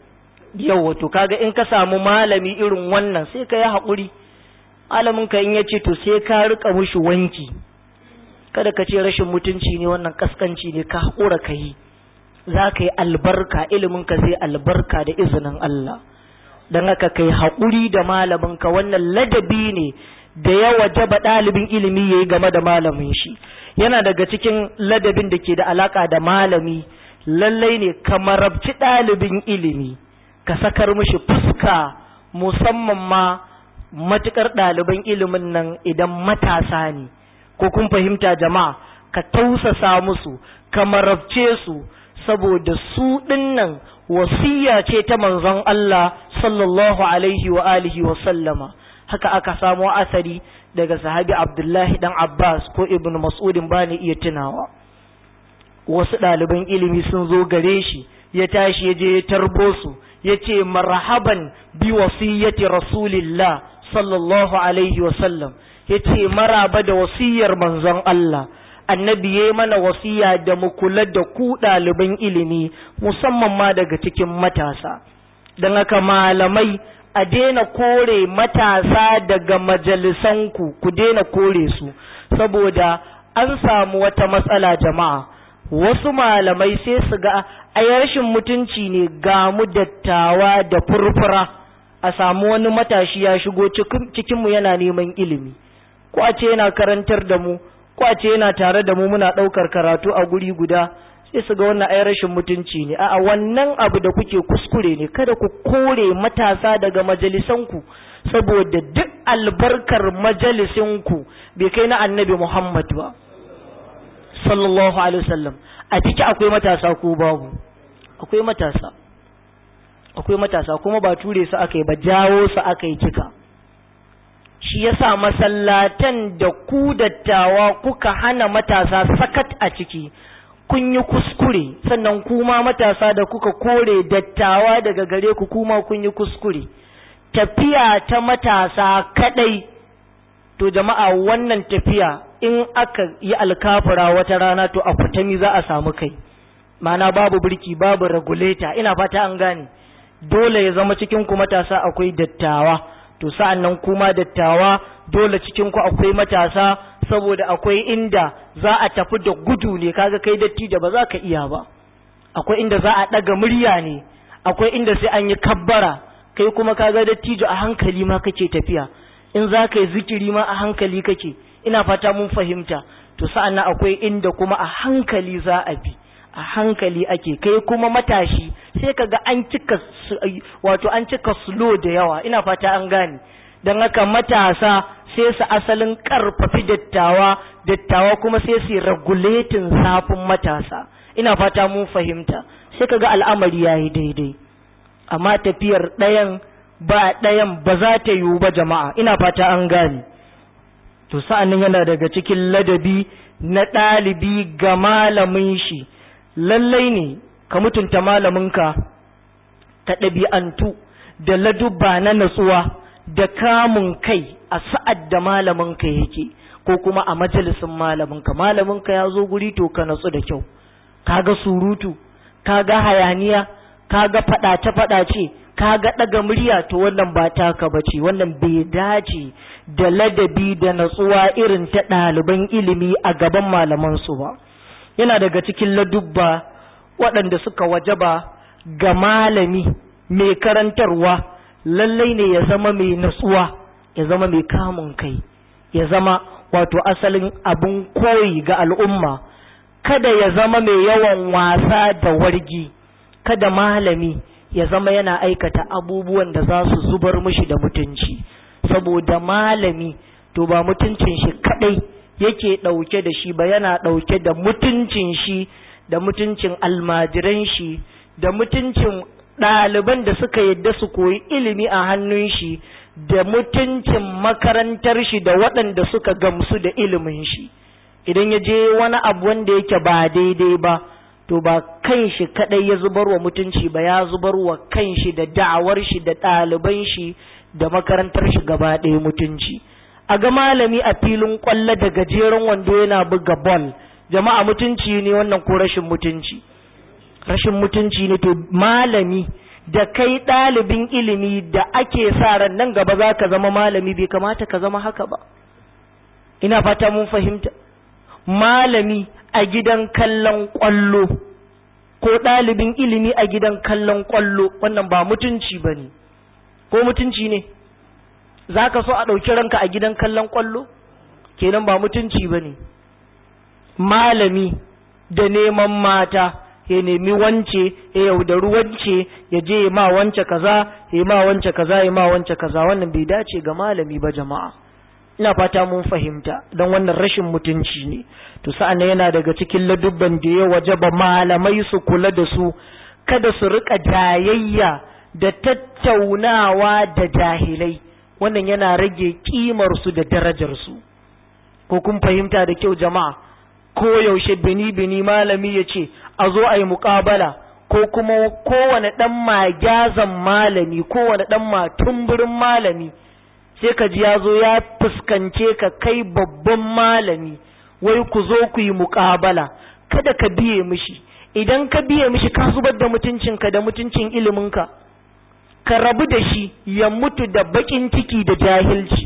yau wato kaga in ka samu malami irin wannan sai ka yi haƙuri malamin ka in ya ce to sai ka rika mushi wanki kada ka ce rashin mutunci ne wannan kaskanci ne ka haƙura ka yi za ka yi albarka ilimin ka zai albarka da izinin Allah don haka ka yi haƙuri da malamin ka wannan ladabi ne da ya wajaba ɗalibin ilimi ya yi game da malamin shi yana daga cikin ladabin da ke da alaƙa da malami lallai ne ka marabci ɗalibin ilimi ka sakar mishi fuska musamman ma matuƙar ɗaliban ilimin nan idan matasa ne ko kun fahimta jama'a ka tausasa musu ka marabce su saboda su ɗinnan wasiya ce ta manzon Allah sallallahu alaihi wa alihi wa sallama haka aka samo asari daga sahabi Abdullahi dan Abbas ko Ibn Mas'udin bani iya tunawa wasu ɗaliban ilimi sun zo gare shi ya tashi ya je ya tarbo su ya ce marhaban bi wasiyyati rasulillah sallallahu alaihi wa sallam ya ce maraba da wasiyar manzon Allah annabi ya mana wasiya da mu kula da ku ɗaliban ilimi musamman ma daga cikin matasa don haka malamai a daina kore matasa daga majalisanku ku daina kore su saboda an samu wata matsala jama'a wasu malamai sai su ga ai rashin mutunci ne ga mu dattawa da furfura a samu wani matashi ya shigo cikinmu yana neman ilimi ko a ce yana karantar da mu ko a ce yana tare da mu muna ɗaukar karatu a guri guda sai su ga wannan ai rashin mutunci ne a'a wannan abu da kuke kuskure ne kada ku kore matasa daga majalisanku saboda duk albarkar majalisinku bai kai na annabi Muhammad ba sallallahu alaihi wasallam a ciki akwai matasa ko babu akwai matasa akwai matasa kuma ba ture su aka yi ba jawo su aka yi cika shi yasa masallatan da ku dattawa kuka hana matasa sakat a ciki kun yi kuskure sannan kuma matasa da kuka kore dattawa daga gare ku kuma kun yi kuskure tafiya ta matasa kadai to jama'a wannan tafiya in aka yi alkafura wata rana to a kutami za a samu kai mana babu birki babu regulator ina fata an gane dole ya zama cikin ku matasa akwai dattawa to sa'an nan kuma dattawa dole cikin ku akwai matasa saboda akwai inda za a tafi da gudu ne kaga kai datti da ba za ka iya ba akwai inda za a ɗaga murya ne akwai inda sai an yi kabbara kai kuma kaga dattijo a hankali ma kake tafiya in za ka yi zikiri ma a hankali kake ina fata mun fahimta to sa'an nan akwai inda kuma a hankali za a bi a hankali ake kai kuma matashi sai kaga an cika wato an cika slow da yawa ina fata an gane don haka matasa sai su asalin karfafi dattawa dattawa kuma sai su regulating zafin matasa ina fata mun fahimta sai kaga al'amari yayi daidai amma tafiyar ɗayan ba ɗayan ba za ta yiwu ba jama'a ina fata an gane to sa'annan yana daga cikin ladabi na ɗalibi ga malamin shi lallai ne ka mutunta malaminka ka ɗabi'antu da ladubba na natsuwa da kamun kai a sa'ad da malaminka yake ko kuma a majalisin malaminka malaminka ya zo guri to ka natsu da kyau kaga surutu kaga hayaniya kaga fadace-fadace kaga daga murya to wannan ba taka bace wannan bai dace da ladabi da natsuwa irin ta ɗaliban ilimi a gaban malamansu ba yana daga cikin ladubba waɗanda suka wajaba ga malami mai karantarwa lallai ne ya zama mai natsuwa ya zama mai kamun kai ya zama wato asalin abin koyi ga al'umma kada ya zama mai yawan wasa da wargi kada malami ya zama yana aikata abubuwan da za su zubar mishi da mutunci saboda malami to ba mutuncin shi kadai yake ɗauke da shi ba yana ɗauke da mutuncin shi da mutuncin almajiran shi da mutuncin ɗaliban da suka yadda su koyi ilimi a hannun shi da mutuncin makarantar shi da waɗanda suka gamsu da ilimin shi idan ya je wani abu wanda yake ba daidai ba to ba kan shi kadai ya zubar wa mutunci ba ya zubar wa kan shi da da'awar shi da ɗaliban shi da makarantar shi gaba ɗaya mutunci a ga malami a filin kwallo da gajeren wando yana buga ball jama'a mutunci ne wannan ko rashin mutunci rashin mutunci ne to malami da kai ɗalibin ilimi da ake sa ran nan gaba za ka zama malami bai kamata ka zama haka ba ina fata mun fahimta malami a gidan kallon ƙwallo ko ɗalibin ilimi a gidan kallon ƙwallo wannan ba mutunci ba ne ko mutunci ne za ka so a ɗauki ranka a gidan kallon ƙwallo kenan ba mutunci ba ne malami da neman mata ya nemi wance ya yaudari wance ya je ya ma wance kaza ya ma wance kaza ya ma wance kaza wannan bai dace ga malami ba jama'a ina fata mun fahimta don wannan rashin mutunci ne to sa'an yana daga cikin ladubban da ya wajaba malamai su kula da su kada su rika jayayya da tattaunawa da jahilai wannan yana rage kimar su da darajar su ko kun fahimta da kyau jama'a ko yaushe bini bini malami ya ce a zo a yi muƙabala ko kuma kowane ɗan magyazan malami kowane ɗan matumburin malami sai ka ji ya zo ya fuskance ka kai babban malami wai ku zo ku yi muƙabala kada ka biye mishi idan ka biye mishi ka zubar da mutuncinka da mutuncin iliminka ka rabu da shi ya mutu da baƙin ciki da jahilci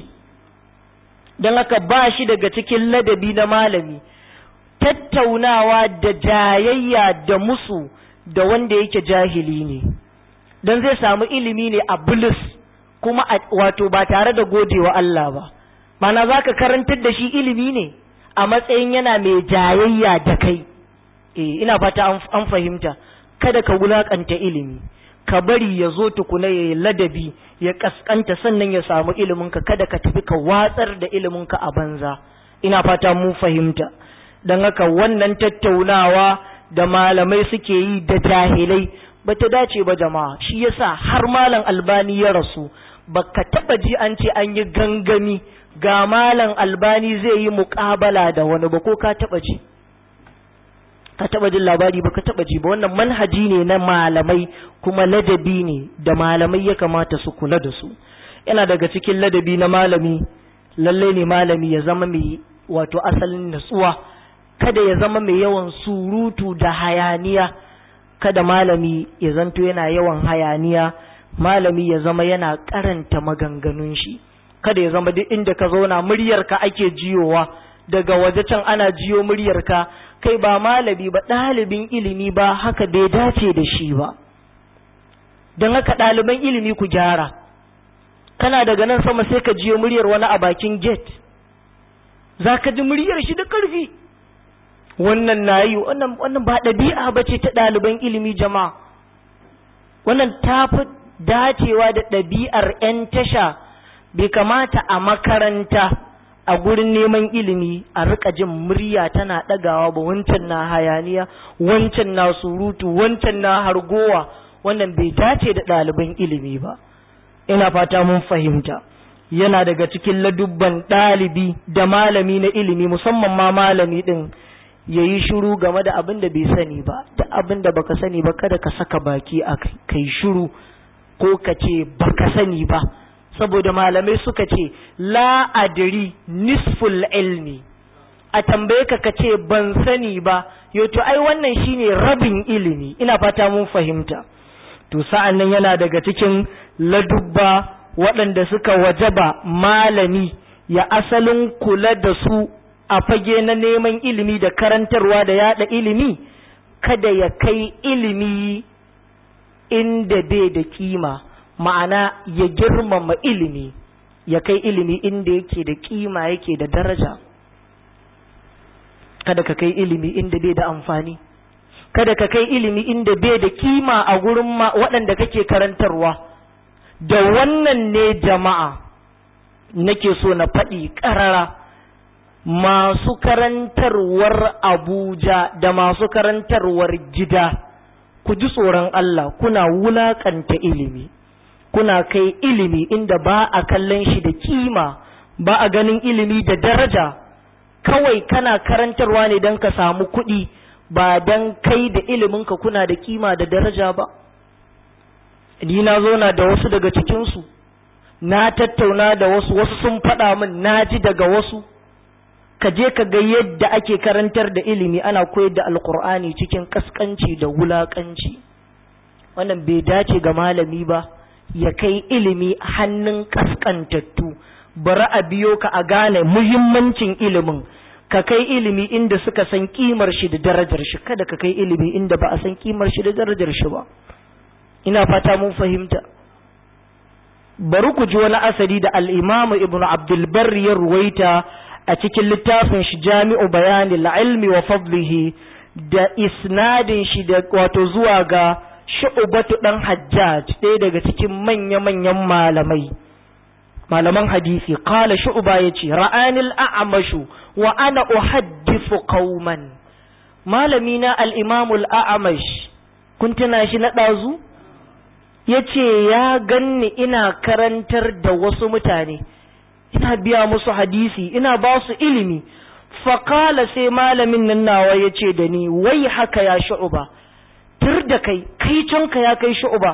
don haka ba shi daga cikin ladabi na malami tattaunawa da jayayya da musu da wanda yake jahili ne don zai samu ilimi ne a bulus kuma wato ba tare da godewa Allah ba mana za ka karantar da shi ilimi ne a matsayin yana mai jayayya da kai eh ina fata an fahimta kada ka wulakanta ilimi ka bari ya zo tukuna ya ladabi ya kaskanta sannan ya samu iliminka kada ka tafi ka watsar da iliminka a banza ina fata mun fahimta don haka wannan tattaunawa da malamai suke yi da jahilai ba ta dace ba jama'a shi yasa har malam albani ya rasu baka taba ji an ce an yi gangami ga malam albani zai yi muƙabala da wani ba ko ka taba ji ka taba jin labari ba ka taba ji ba wannan manhaji ne na malamai kuma ladabi ne da malamai ya kamata su kula da su yana daga cikin ladabi na malami lallai ne malami ya zama mai wato asalin natsuwa kada ya zama mai yawan surutu da hayaniya kada malami ya zanto yana yawan hayaniya malami ya zama yana karanta maganganun shi kada ya zama duk inda ka zauna muryarka ake jiyowa daga waje can ana jiyo muryarka kai ba malami ba ɗalibin ilimi ba haka bai dace da shi ba don haka ɗaliban ilimi ku gyara kana daga nan sama sai ka jiyo muryar wani a bakin gate za ka ji muryar shi da ƙarfi wannan na yi wannan ba ɗabi'a ba ce ta ɗaliban ilimi jama'a wannan ta fi dacewa da ɗabi'ar 'yan tasha bai kamata a makaranta a gurin neman ilimi a rika jin murya tana ɗagawa ba wancan na hayaniya wancan na surutu wancan na hargowa wannan bai dace da ɗaliban ilimi ba ina fata mun fahimta yana daga cikin ladubban ɗalibi da malami na ilimi musamman ma malami ɗin ya yi shuru game da abin da bai sani ba da abin da baka sani ba kada ka saka baki a kai shuru ko ka ce baka sani ba saboda malamai suka ce la adri nisful ilmi a tambaye ka ka ce ban sani ba to ai wannan shine rabin ilimi ina fata mun fahimta to sa'an nan yana daga cikin ladubba waɗanda suka wajaba malami ya asalin kula da su a fage na neman ilimi da karantarwa da yada ilimi kada ya kai ilimi inda bai da kima ma'ana ya girmama ilimi ya kai ilimi inda yake da kima yake da daraja kada ka kai ilimi inda bai da amfani kada ka kai ilimi inda bai da kima a gurin waɗanda kake karantarwa da wannan ne jama'a nake so na faɗi ƙarara masu karantarwar abuja da masu karantarwar gida ku ji tsoron Allah kuna wulaƙanta ilimi kuna kai ilimi inda ba a kallon shi da kima ba a ganin ilimi da daraja kawai kana karantarwa ne don ka samu kuɗi ba don kai da iliminka kuna da kima da daraja ba ni na zauna da wasu daga cikinsu na tattauna da wasu wasu sun faɗa min na ji daga wasu ka je ka ga yadda ake karantar da ilimi ana koyar da alkur'ani cikin kaskanci da wulakanci wannan bai dace ga malami ba ya kai ilimi hannun kaskantattu bari a biyo ka a gane muhimmancin ilimin ka kai ilimi inda suka san kimar shi da darajar shi kada ka kai ilimi inda ba a san kimar shi da darajar shi ba ina fata mun fahimta bari ku ji wani asali da al-Imam Ibn Abdul Barr ya ruwaita a cikin littafin shi Jami'u Bayani al-Ilmi wa Fadlihi da isnadin shi da wato zuwa ga Shu'batu dan Hajjaj ɗaya daga cikin manya-manyan malamai malaman hadisi qala Shu'ba yace ra'ani al-a'mashu wa ana uhaddithu qauman malami na al-Imam al-A'mash kun tuna shi na ɗazu ya ce ya ganni ina karantar da wasu mutane ina biya musu hadisi ina ba su ilimi faƙala sai malamin nan nawa ya ce da ni wai haka ya shu'uba tur da kai kai canka ya kai shu'uba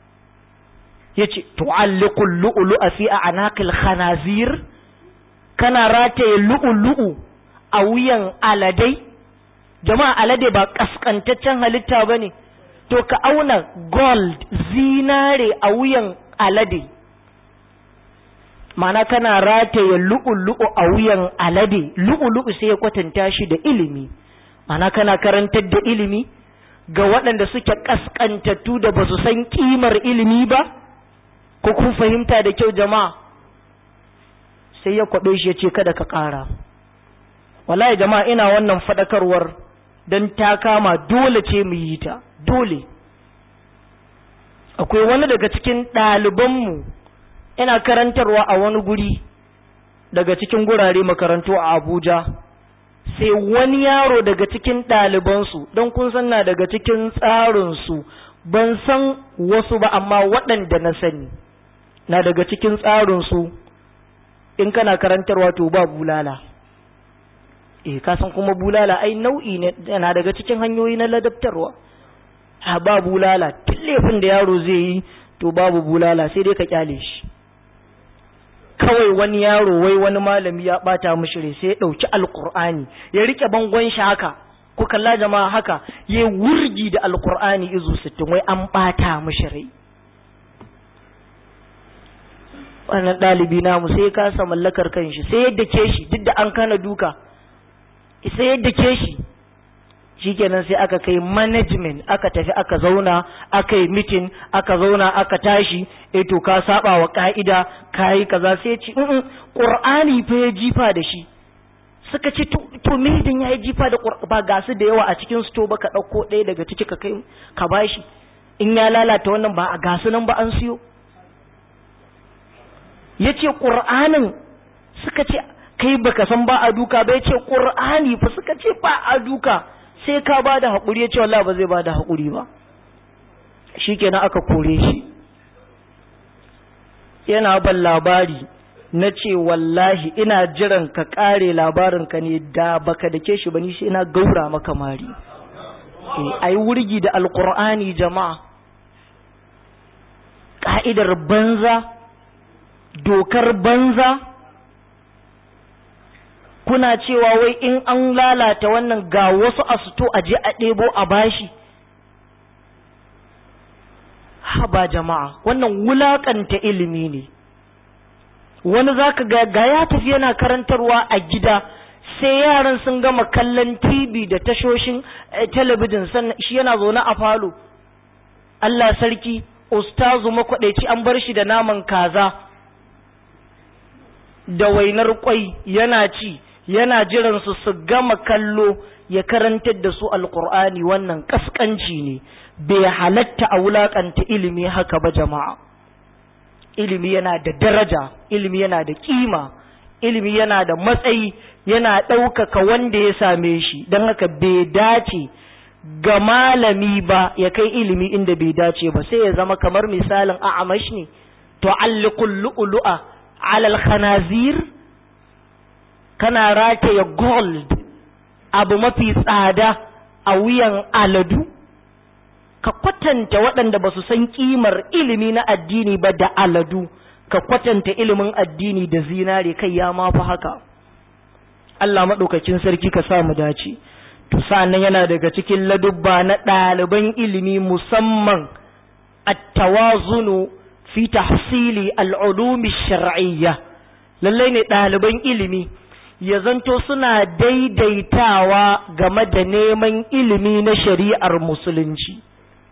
ya ce tu'alliqul lu'lu'a fi a'naqil khanazir kana rataye lu'lu'u a wuyan aladai jama'a alade ba kaskantaccen halitta bane to ka auna gold zinare a wuyan alade mana kana rataye lu'ulu'u a wuyan alade lu'ulu'u sai ya kwatanta shi da ilimi mana kana karantar da ilimi ga waɗanda suke ƙasƙantattu da ba su san ƙimar ilimi ba ko kun fahimta da kyau jama'a sai ya kwaɓe shi ya ce kada ka ƙara wallahi jama'a ina wannan faɗakarwar don ta kama dole ce mu yi ta dole akwai wani daga cikin ɗalibanmu yana karantarwa a wani guri daga cikin gurare makarantu a abuja sai wani yaro daga cikin ɗalibansu don kun san na daga cikin tsarinsu ban san wasu ba amma waɗanda na sani na daga cikin tsarinsu in kana karantarwa to ba bulala eh ka san kuma bulala ai nau'i ne yana daga cikin hanyoyi na ladabtarwa ha ba bulala tun laifin da yaro zai yi to babu bulala sai dai ka kyale shi kawai wani yaro wai wani malami ya bata mishi rai sai ya dauki alqur'ani ya rike bangon shi haka ku kalla jama'a haka ya wurgi da alqur'ani izu 60 wai an bata mishi rai wannan ɗalibi namu sai ya kasa mallakar kanshi sai yadda ke shi duk da an kana duka sai yadda ke shi shikenan sai aka kai management aka tafi aka zauna aka yi meeting aka zauna aka tashi eh to ka saba wa ka'ida kai kaza sai ci in qur'ani fa ya jifa da shi suka ce to me idan yayi jifa da ba ga su da yawa a cikin sto ba ka dauko ɗaya daga ciki ka kai ka bashi in ya lalata wannan ba a gasu nan ba an siyo yace qur'anin suka ce kai baka san ba a duka ba yace qur'ani fa suka ce ba a duka sai ka ba da haƙuri ya ce wallah ba zai ba da haƙuri ba shi kenan aka kore shi yana ban labari na ce wallahi ina jiran ka ƙare labarinka ne da baka da ke shi ba ni sai na gaura maka mari a yi wurgi da alƙur'ani jama'a ƙa'idar banza dokar banza kuna cewa wai in an lalata wannan ga wasu asuto a je a ɗebo a bashi haba jama'a wannan wulakanta ilimi ne wani zaka ga ga ya tafi yana karantarwa a gida sai yaran sun gama kallon TV da tashoshin talabijin sannan shi yana zaune a falo Allah sarki ustazu makwadaici an bar shi da naman kaza da wainar kwai yana ci yana jiran su su gama kallo ya karantar da su alkur'ani wannan kaskanci ne bai halatta a wulakanta ilimi haka ba jama'a ilimi yana da daraja ilimi yana da kima ilimi yana da matsayi yana ɗaukaka wanda ya same shi don haka bai dace ga malami ba ya kai ilimi inda bai dace ba sai ya zama kamar misalin a'amash ne tu'alliqul lu'lu'a 'ala al-khanazir kana rataye gold abu mafi tsada a wuyan aladu ka kwatanta waɗanda ba su san kimar ilimi na addini ba da aladu ka kwatanta ilimin addini da zinare kai ya mafi haka Allah maɗaukakin sarki ka sa mu dace to sa'annan yana daga cikin ladubba na ɗaliban ilimi musamman at-tawazunu fi tahsili al-ulumi shar'iyya lallai ne ɗaliban ilimi ya zanto suna daidaitawa game da neman ilimi na shari'ar musulunci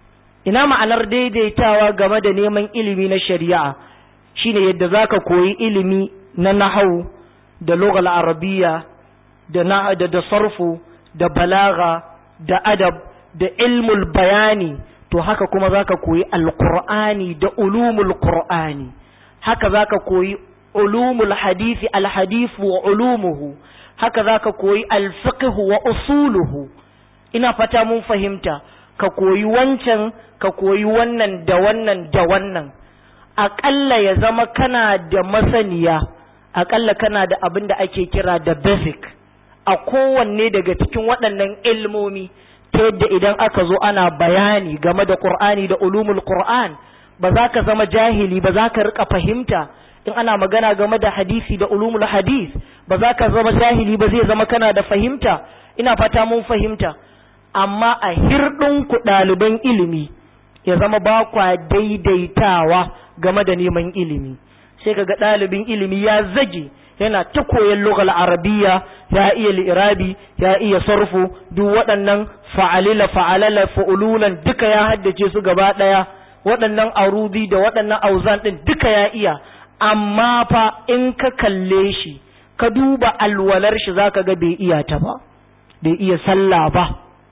ina ma'anar daidaitawa game da neman ilimi na shari'a shine yadda zaka koyi ilimi na nahau da lughal arabiyya da na da, da sarfu da balaga da adab da ilmul bayani to haka kuma zaka koyi alqur'ani da ulumul qur'ani haka zaka koyi ulumul hadisi alhadith wa ulumuhu haka zaka koyi alfiqh wa usuluhu ina fata mun fahimta ka koyi wancan ka koyi wannan da wannan da wannan aƙalla ya zama kana da masaniya aƙalla kana da abin da ake kira da basic a kowanne daga cikin waɗannan ilmomi ta yadda idan aka zo ana bayani game da ƙur'ani da ulumul ƙur'an ba za ka zama jahili ba za ka riƙa fahimta in ana magana game da hadisi da ulumul hadis ba za ka zama jahili ba zai zama kana da fahimta ina fata mun fahimta amma a hirɗin ku ɗaliban ilimi ya zama ba kwa daidaitawa game da neman ilimi sai kaga ɗalibin ilimi ya zage yana ta koyon lugal arabiya ya iya li'irabi ya iya sarfu duk waɗannan fa'alila fa'alala fa'ululan duka ya haddace su gaba ɗaya waɗannan arudi da waɗannan auzan ɗin duka ya iya amma fa in ka kalle shi ka duba alwalar shi zaka ga bai iya ta ba bai iya sallah ba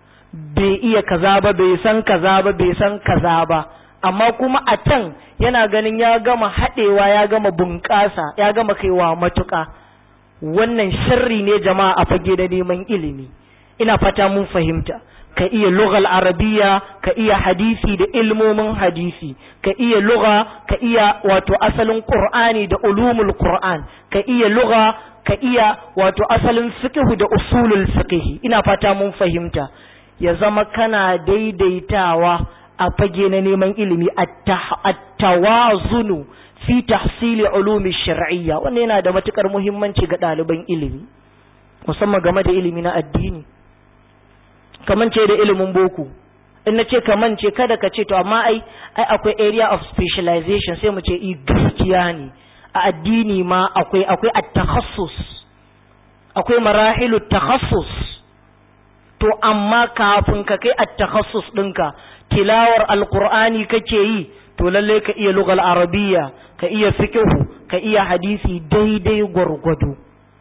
bai iya kaza ba bai san kaza ba bai san kaza ba amma kuma a can yana ganin ya gama haɗewa ya gama bunƙasa ya gama kaiwa matuƙa wannan sharri ne jama'a a fage da neman ilimi ina fata mun fahimta ka iya lughal arabiya ka iya hadisi da ilmomin hadisi ka iya lugha ka iya wato asalin qur'ani da ulumul qur'an ka iya lugha ka iya wato asalin fiqh da usulul fiqh ina fata mun fahimta ya zama kana daidaitawa a fage na neman ilimi at-tawazunu fi tahsili ulumi shar'iyya wannan yana da matukar muhimmanci ga ɗaliban ilimi musamman game da ilimi na addini kaman ce da ilimin boko in na ce kaman ce kada ka ce to amma ai ai akwai area of specialization sai mu ce i gaskiya ne a addini ma akwai akwai at-takhassus akwai marahilu takhassus to amma kafin ka kai at-takhassus ɗinka tilawar alqur'ani kake yi to lalle ka iya lugal arabiyya ka iya fiqhu ka iya hadisi daidai gwargwado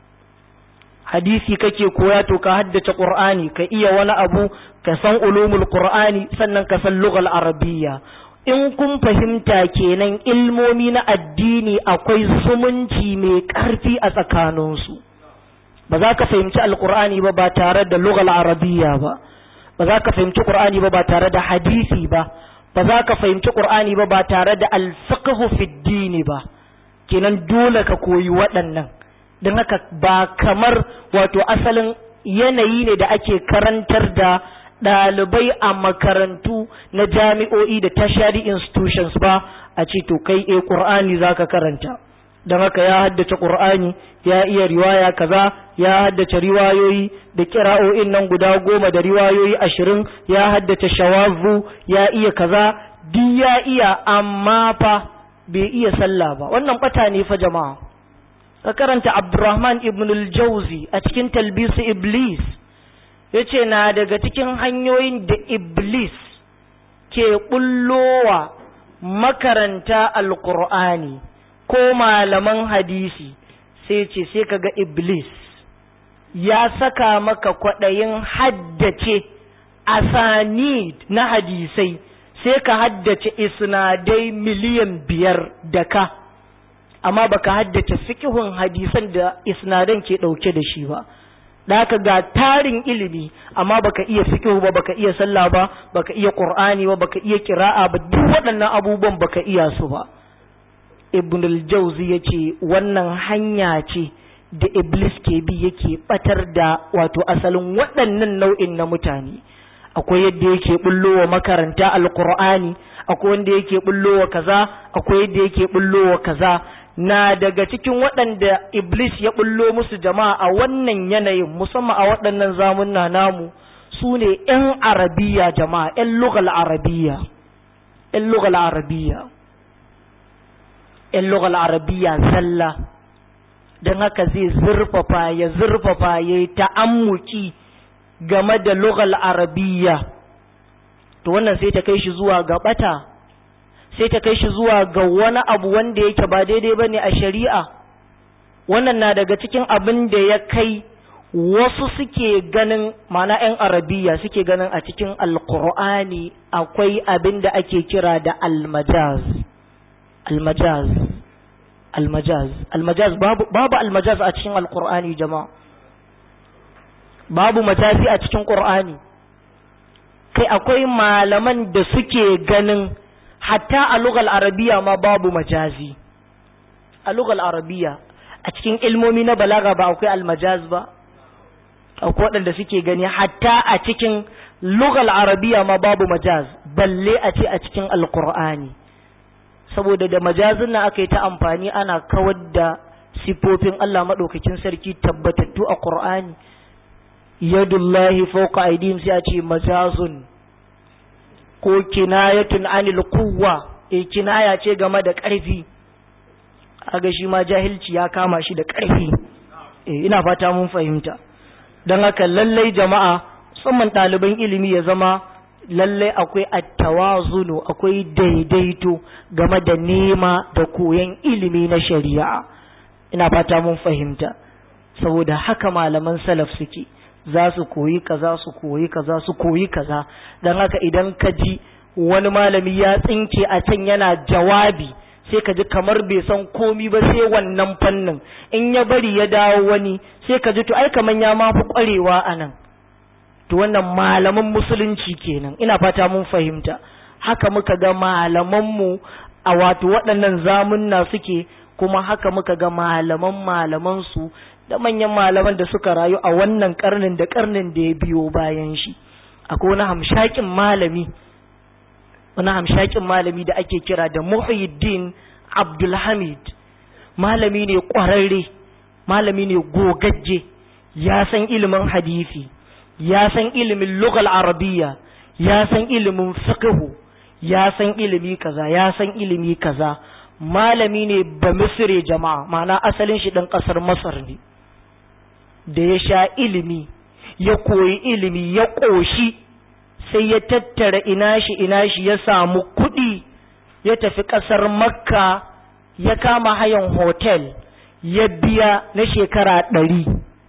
hadisi kake koya to ka haddace qur'ani ka iya wani abu ka san ulumul qur'ani sannan ka san lugal arabiyya in kun fahimta kenan ilmomi na addini akwai zumunci mai ƙarfi a tsakaninsu ba za ka fahimci alqur'ani ba ba tare da lugal arabiyya ba ba za ka fahimci qur'ani ba ba tare da hadisi ba ba za ka fahimci qur'ani ba ba tare da alfiqhu fi dini ba kenan dole ka koyi waɗannan don haka ba kamar wato asalin yanayi ne da ake karantar da ɗalibai a makarantu na jami'o'i da tertiary institutions ba a ce to kai e ƙur'ani za ka karanta don haka ya haddace ƙur'ani ya iya riwaya kaza ya haddace riwayoyi da kira'o'in nan guda goma da riwayoyi ashirin ya haddace shawazu ya iya kaza duk ya iya amma fa bai iya sallah ba wannan bata ne fa jama'a ka karanta abdurrahman ibn al-jauzi a cikin talbisu iblis yace na daga cikin hanyoyin da iblis ke bullowa makaranta alqur'ani ko malaman hadisi sai ce sai kaga iblis ya saka maka kwaɗayin haddace asanid na hadisai sai ka haddace isnadai miliyan biyar da ka amma baka haddace fikihun hadisan da isnadan ke ɗauke da shi ba da haka ga tarin ilimi amma baka iya fikihu ba baka iya sallah ba baka iya qur'ani ba baka iya kira'a ba duk waɗannan abubuwan baka iya su ba ibn al-jawzi yace wannan hanya ce da iblis ke bi yake batar da wato asalin waɗannan nau'in na mutane akwai yadda yake bullowa makaranta alqur'ani akwai wanda yake bullowa kaza akwai yadda yake bullowa kaza na daga cikin waɗanda iblis ya bullo musu jama'a a wannan yanayin musamman a waɗannan zamunna namu su ne 'yan arabiya jama'a 'yan lugal arabiya 'yan lugal arabiya 'yan lugal arabiya zalla don haka zai zurfafa ya zurfafa ya yi ta'ammuki game da lugal arabiya to wannan sai ta kai shi zuwa ga bata sai ta kai shi zuwa ga wani abu wanda yake ba daidai ba ne a shari'a wannan na daga cikin abin da ya kai wasu suke ganin mana 'yan arabiya suke ganin a cikin alkur'ani akwai abin da ake kira da almajaz almajaz almajaz almajaz babu, babu almajaz a cikin alkur'ani jama'a babu majazi a cikin ƙur'ani kai akwai malaman da suke ganin hatta a lugal arabiya ma babu majazi a lugal arabiya a cikin ilmomi na balaga ba akwai almajaz ba akwai waɗanda suke gani hatta a cikin lugal arabiya ma babu majaz balle a ce a cikin alkur'ani saboda da majazin nan aka yi ta amfani ana kawar da sifofin Allah maɗaukakin sarki tabbatattu a ƙur'ani yadullahi fawqa aydihim sai a ce majazun ko kinayatun anil quwwa e kinaya ce game da ƙarfi aga shi ma jahilci ya kama shi da ƙarfi e ina fata mun fahimta don haka lallai jama'a musamman ɗaliban ilimi ya zama lallai akwai attawazunu akwai daidaito game da nema da koyon ilimi na shari'a ina fata mun fahimta saboda haka malaman salaf suke za su koyi kaza su koyi kaza su koyi kaza don haka idan ka ji wani malami ya tsinke a can yana jawabi sai ka ji kamar bai san komi ba sai wannan fannin in ya bari ya dawo wani sai ka ji to ai kaman ya ma fi kwarewa a nan to wannan malaman musulunci kenan ina fata mun fahimta haka muka ga malamanmu a wato waɗannan zamunna suke kuma haka muka ga malaman malamansu da manyan malaman da suka rayu a wannan karnin da karnin da ya biyo bayan shi akwai wani hamshakin malami wani hamshakin malami da ake kira da Muhyiddin Abdulhamid malami ne ƙwararre malami ne gogagge ya san ilimin hadisi ya san ilimin lugal arabiya ya san ilimin fiqhu ya san ilimi kaza ya san ilimi kaza malami ne ba misire jama'a ma'ana asalin shi ɗan ƙasar masar ne da ya sha ilimi ya koyi ilimi ya ƙoshi sai ya tattara ina shi ina shi ya samu kuɗi ya tafi ƙasar makka ya kama hayan hotel ya biya na shekara ɗari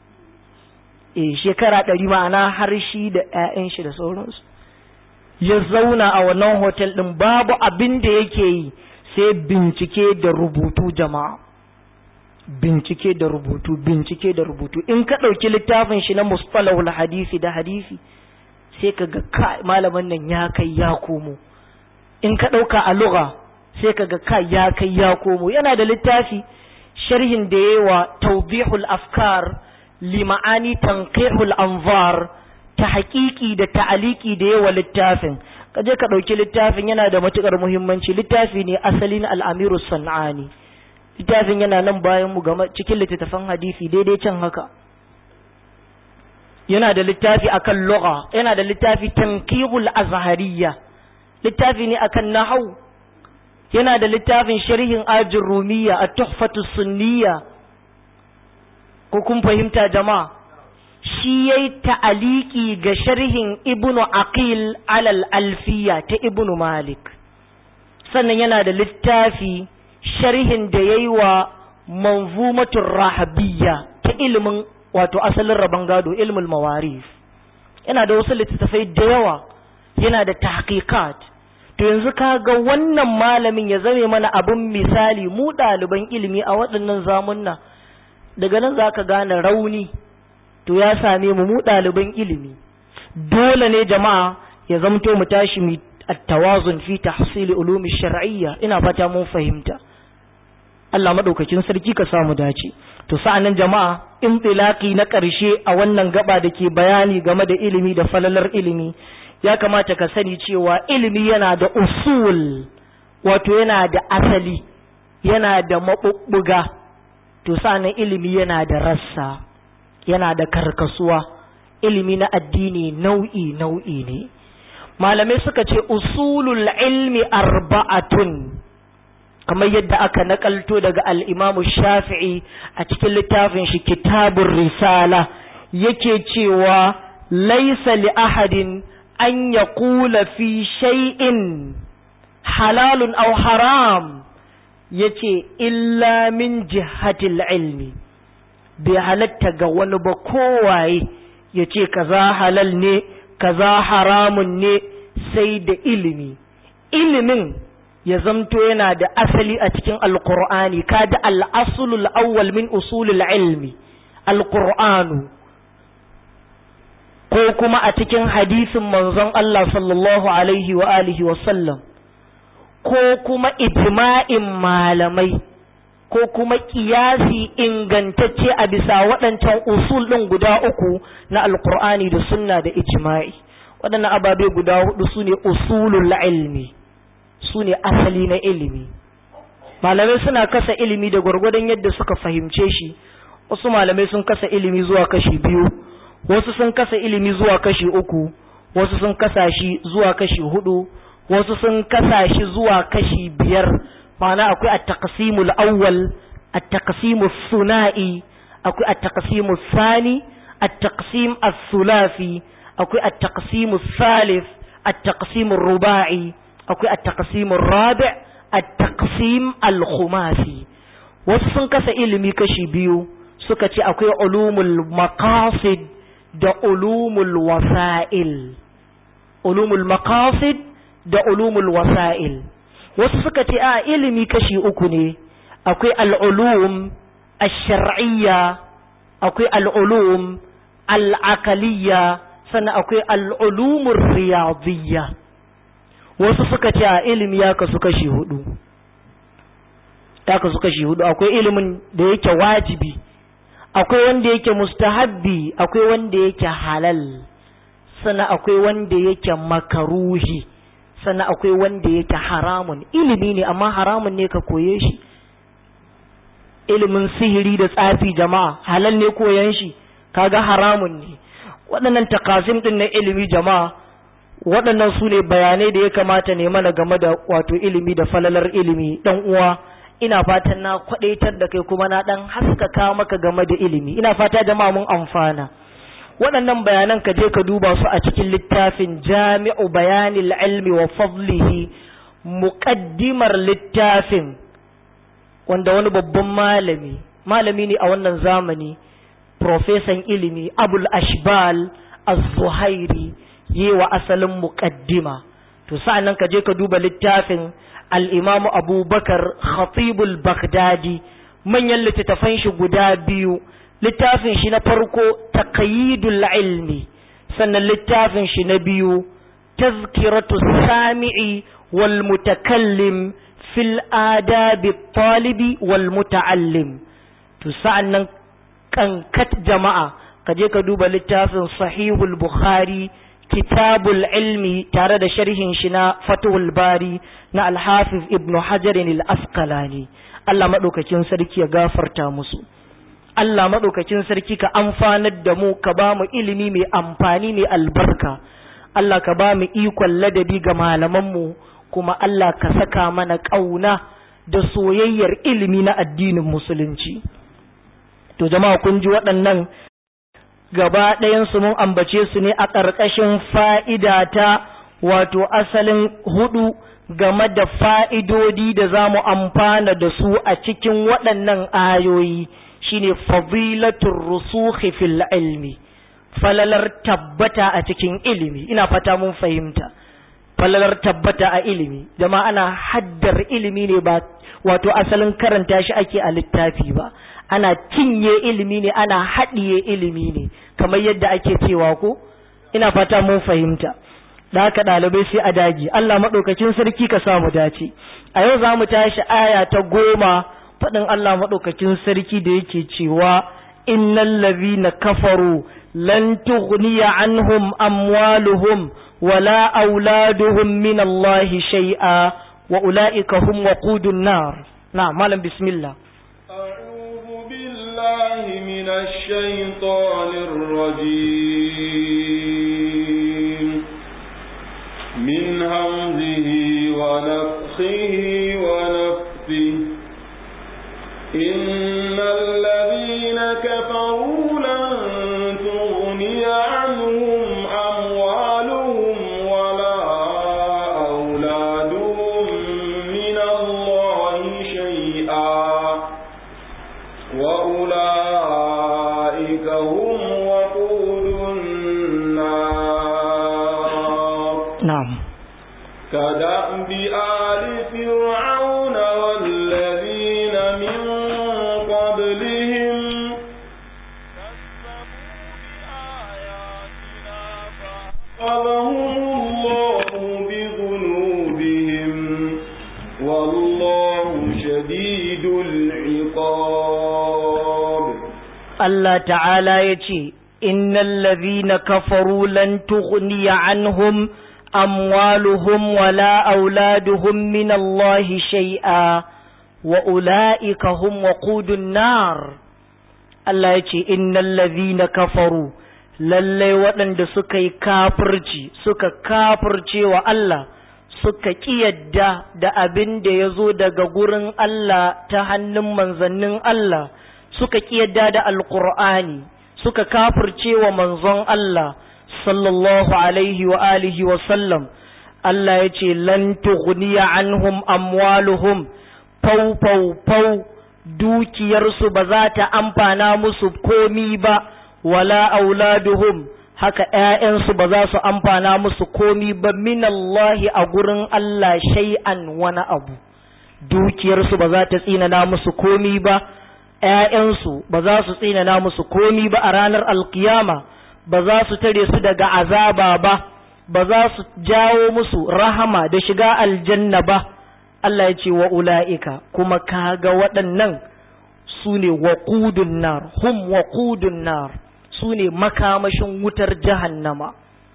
e shekara ɗari ma'ana har shi da 'ya'yan shi da sauransu ya zauna a wannan hotel ɗin babu abin da yake yi sai bincike da rubutu jama'a bincike da rubutu bincike da rubutu in ka ɗauki littafin shi na mustalahul hadisi da hadisi sai ka ga ka malamin nan ya kai ya komo in ka ɗauka a lugha sai ka ga ka ya kai ya komo yana da littafi sharhin da yawa tawdihul afkar li ma'ani tanqihul anzar ta haƙiƙi da ta'aliki da yawa littafin ka je ka ɗauki littafin yana da matuƙar muhimmanci littafi ne asalin al'amiru san'ani littafin yana nan bayan mu game cikin littattafan hadisi daidai can haka yana da littafi akan lugha yana da littafi tanqihul azhariyya littafi ne akan nahwu yana da littafin sharhin ajin rumiyya at-tuhfatu sunniyya ko kun fahimta jama'a shi yayi ta'aliki ga sharhin ibnu aqil alal alfiya ta ibnu malik sannan yana da littafi sharhin da yayi wa manzumatur rahabiyya ta ilimin wato asalin rabon gado ilmul mawarif yana da wasu littattafai da yawa yana da tahqiqat to yanzu ka ga wannan malamin ya zame mana abin misali mu ɗaliban ilimi a waɗannan zamunna daga nan za ka gane rauni to ya same mu mu ɗaliban ilimi dole ne jama'a ya zamto mu tashi mu at-tawazun fi tahsil ulumi shar'iyya ina fata mun fahimta Allah madaukakin sarki ka samu dace to sa'annan jama'a intilaqi na ƙarshe a wannan gaba da ke bayani game da ilimi da falalar ilimi ya kamata ka sani cewa ilimi yana da usul wato yana da asali yana da maɓuɓɓuga to sa'annan ilimi yana da rassa yana da karkasuwa ilimi na addini nau'i nau'i ne malamai suka ce usulul ilmi arba'atun kamar yadda aka nakalto daga al'imamu shafi'i a cikin littafin shi kitabun risala yake cewa laisa li ahadin an ya kula fi shay'in halalun aw haram yace illa min jihatil ilmi bai halatta ga wani ba kowaye yace kaza halal ne kaza haramun ne sai da ilimi ilimin ya zamto yana da asali a cikin alkur'ani kada al'asulul awwal min usulul ilmi alkur'anu ko kuma a cikin hadisin manzon Allah sallallahu alaihi wa alihi wa sallam ko kuma ijma'in malamai ko kuma kiyasi ingantacce a bisa waɗancan usul ɗin guda uku na alkur'ani da sunna da ijma'i waɗannan ababe guda hudu su ne usulul ilmi su ne asali na ilimi malamai suna kasa ilimi da gwargwadon yadda suka fahimce shi wasu malamai sun kasa ilimi zuwa kashi biyu wasu sun kasa ilimi zuwa kashi uku wasu sun kasa shi zuwa kashi hudu wasu sun kasa shi zuwa kashi biyar ma'ana akwai at-taqsimul awwal at-taqsimus suna'i akwai at-taqsimus sani at-taqsim as-sulafi akwai at-taqsimus salif at-taqsimur ruba'i akwai at-taqsimur rabi' at-taqsim al-khumasi wasu sun kasa ilimi kashi biyu suka ce akwai ulumul maqasid da ulumul wasa'il ulumul maqasid da ulumul wasa'il wasu suka ce a ilimi kashi uku ne akwai al'ulum ash-shar'iyya akwai al'ulum al'aqaliyya sannan akwai al'ulumur riyadiyya wasu suka ce a ilimi ya kasu kashi hudu ya kasu kashi hudu akwai ilimin da yake wajibi akwai wanda yake mustahabbi akwai wanda yake halal sannan akwai wanda yake makaruhi sannan akwai wanda yake haramun ilimi ne amma haramun ne ka koye shi ilimin sihiri da tsafi jama'a halal ne koyan shi kaga haramun ne waɗannan takasim ɗin na ilimi jama'a waɗannan su ne bayanai da ya kamata ne mana game da wato ilimi da falalar ilimi ɗan uwa ina fatan na kwadaitar da kai kuma na dan haskaka maka game da ilimi ina fata jama'a mun amfana waɗannan bayanan ka je ka duba su a cikin littafin jami'u bayanil ilmi wa fadlihi muqaddimar littafin wanda wani babban malami malami ne a wannan zamani profesan ilimi abul ashbal az-zuhairi yewa asalin muqaddima to sa'annan ka je ka duba littafin al'imamu abubakar khatibul baghdadi manyan littattafan shi guda biyu littafin shi na farko taqyidul ilmi sannan littafin shi na biyu tazkiratu sami'i wal mutakallim fil adabi talibi wal muta'allim to sa'annan kankat jama'a ka je ka duba littafin sahihul bukhari kitabul ilmi tare da sharhin shi na fatuhul bari na alhafiz ibnu hajarin al-asqalani Allah maɗaukakin sarki ya gafarta musu Allah maɗaukakin sarki ka amfanar da mu ka ba mu ilimi mai amfani mai albarka Allah ka ba mu ikon ladabi ga malamanmu kuma Allah ka saka mana ƙauna da soyayyar ilimi na addinin musulunci to jama'a kun ji waɗannan gaba ɗayansu mun ambace su ne a ƙarƙashin fa'ida ta wato asalin hudu game da fa'idodi da za mu amfana da su a cikin waɗannan ayoyi shine fadilatul rusukhi fil ilmi falalar tabbata a cikin ilimi ina fata mun fahimta falalar tabbata a ilimi jama'a ana haddar ilimi ne ba wato asalin karanta shi ake a littafi ba ana cinye ilimi ne ana haɗiye ilimi ne kamar yadda ake cewa ko ina fata mun fahimta da haka ɗalibai sai a dagi Allah maɗaukakin sarki ka samu dace a yau za mu tashi aya ta goma faɗin Allah maɗaukakin sarki da yake cewa innal ladhina kafaru lan tughniya anhum amwaluhum wala auladuhum min Allah shay'a wa ulaika hum waqudun nar na malam bismillah أعوذ بالله من الشيطان الرجيم من همزه ونفخه ونفثه إن الذين كفروا لن تغني عنهم أموالهم ولا أولادهم من الله شيئا وأولئك هم وقود النار na'am كدأب آل فرعون والذين من قبلهم فأخذهم الله بذنوبهم والله شديد العقاب Allah ta'ala ya ce, Innan ladhina kafaru lan tughniya anhum amwaluhum wala auladuhum min Allah shay'a wa ula'ika hum waqudun nar. Allah ya ce, Innan ladhina kafaru, lallai waɗanda suka yi kafirci, suka kafirce wa Allah, suka ƙiyadda da abin da ya zo daga gurin Allah ta hannun manzannin Allah. suka ƙiyadda da alƙur'ani suka kafirce wa manzon Allah sallallahu alaihi wa alihi wa sallam Allah ya ce lan tughniya anhum amwaluhum fau fau fau dukiyarsu ba za ta amfana musu komi ba wala auladuhum haka ‘ya'yansu ba za su amfana musu komi ba minallahi a gurin Allah shay'an wani abu dukiyarsu ba za ta tsinana musu komi ba ‘ya'yansu ba za su tsinana musu komi ba a ranar alkiyama ba za su tare su daga azaba ba ba za su jawo musu rahama da shiga aljanna ba Allah ya ce wa ula'ika kuma kaga waɗannan su ne waƙudun nar hum waƙudun nar su ne makamashin wutar jahannama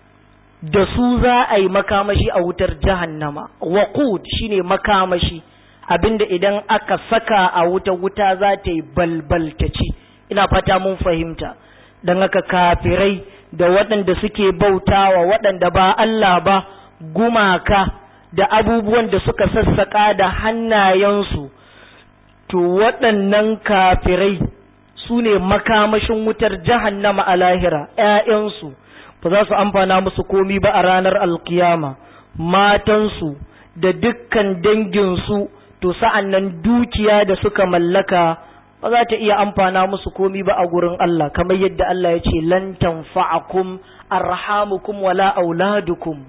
da su za a yi makamashi a wutar jahannama waƙud shine makamashi abinda idan aka saka a wuta wuta za ta yi balbaltaci ina fata mun fahimta don haka kafirai da waɗanda suke bautawa waɗanda ba Allah ba gumaka da abubuwan da suka sassaƙa da hannayensu to waɗannan kafirai su ne makamashin wutar jahannama a lahira ‘ya'yansu ba za su amfana musu komi ba a ranar alkiyama matansu da dukkan danginsu to sa'an nan dukiya da suka mallaka ba za ta iya amfana musu komi ba a gurin Allah kamar yadda Allah ya ce lan tanfa'akum arhamukum wala auladukum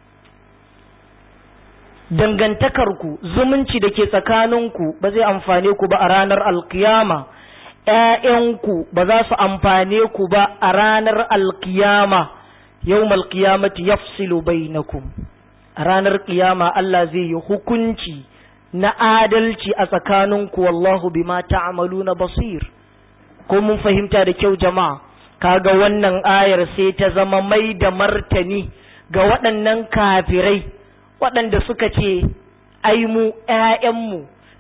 dangantakarku zumunci da ke tsakaninku ba zai amfane ku ba a ranar alkiyama ‘ya'yanku ba za su amfane ku ba a ranar alkiyama yau malkiyamati yafsilu bainakum a ranar kiyama Allah zai yi hukunci na adalci a tsakaninku wallahu bima ta'maluna basir ko mun fahimta da kyau jama'a kaga wannan ayar sai ta zama mai da martani ga waɗannan kafirai waɗanda suka ce ai mu ƴaƴanmu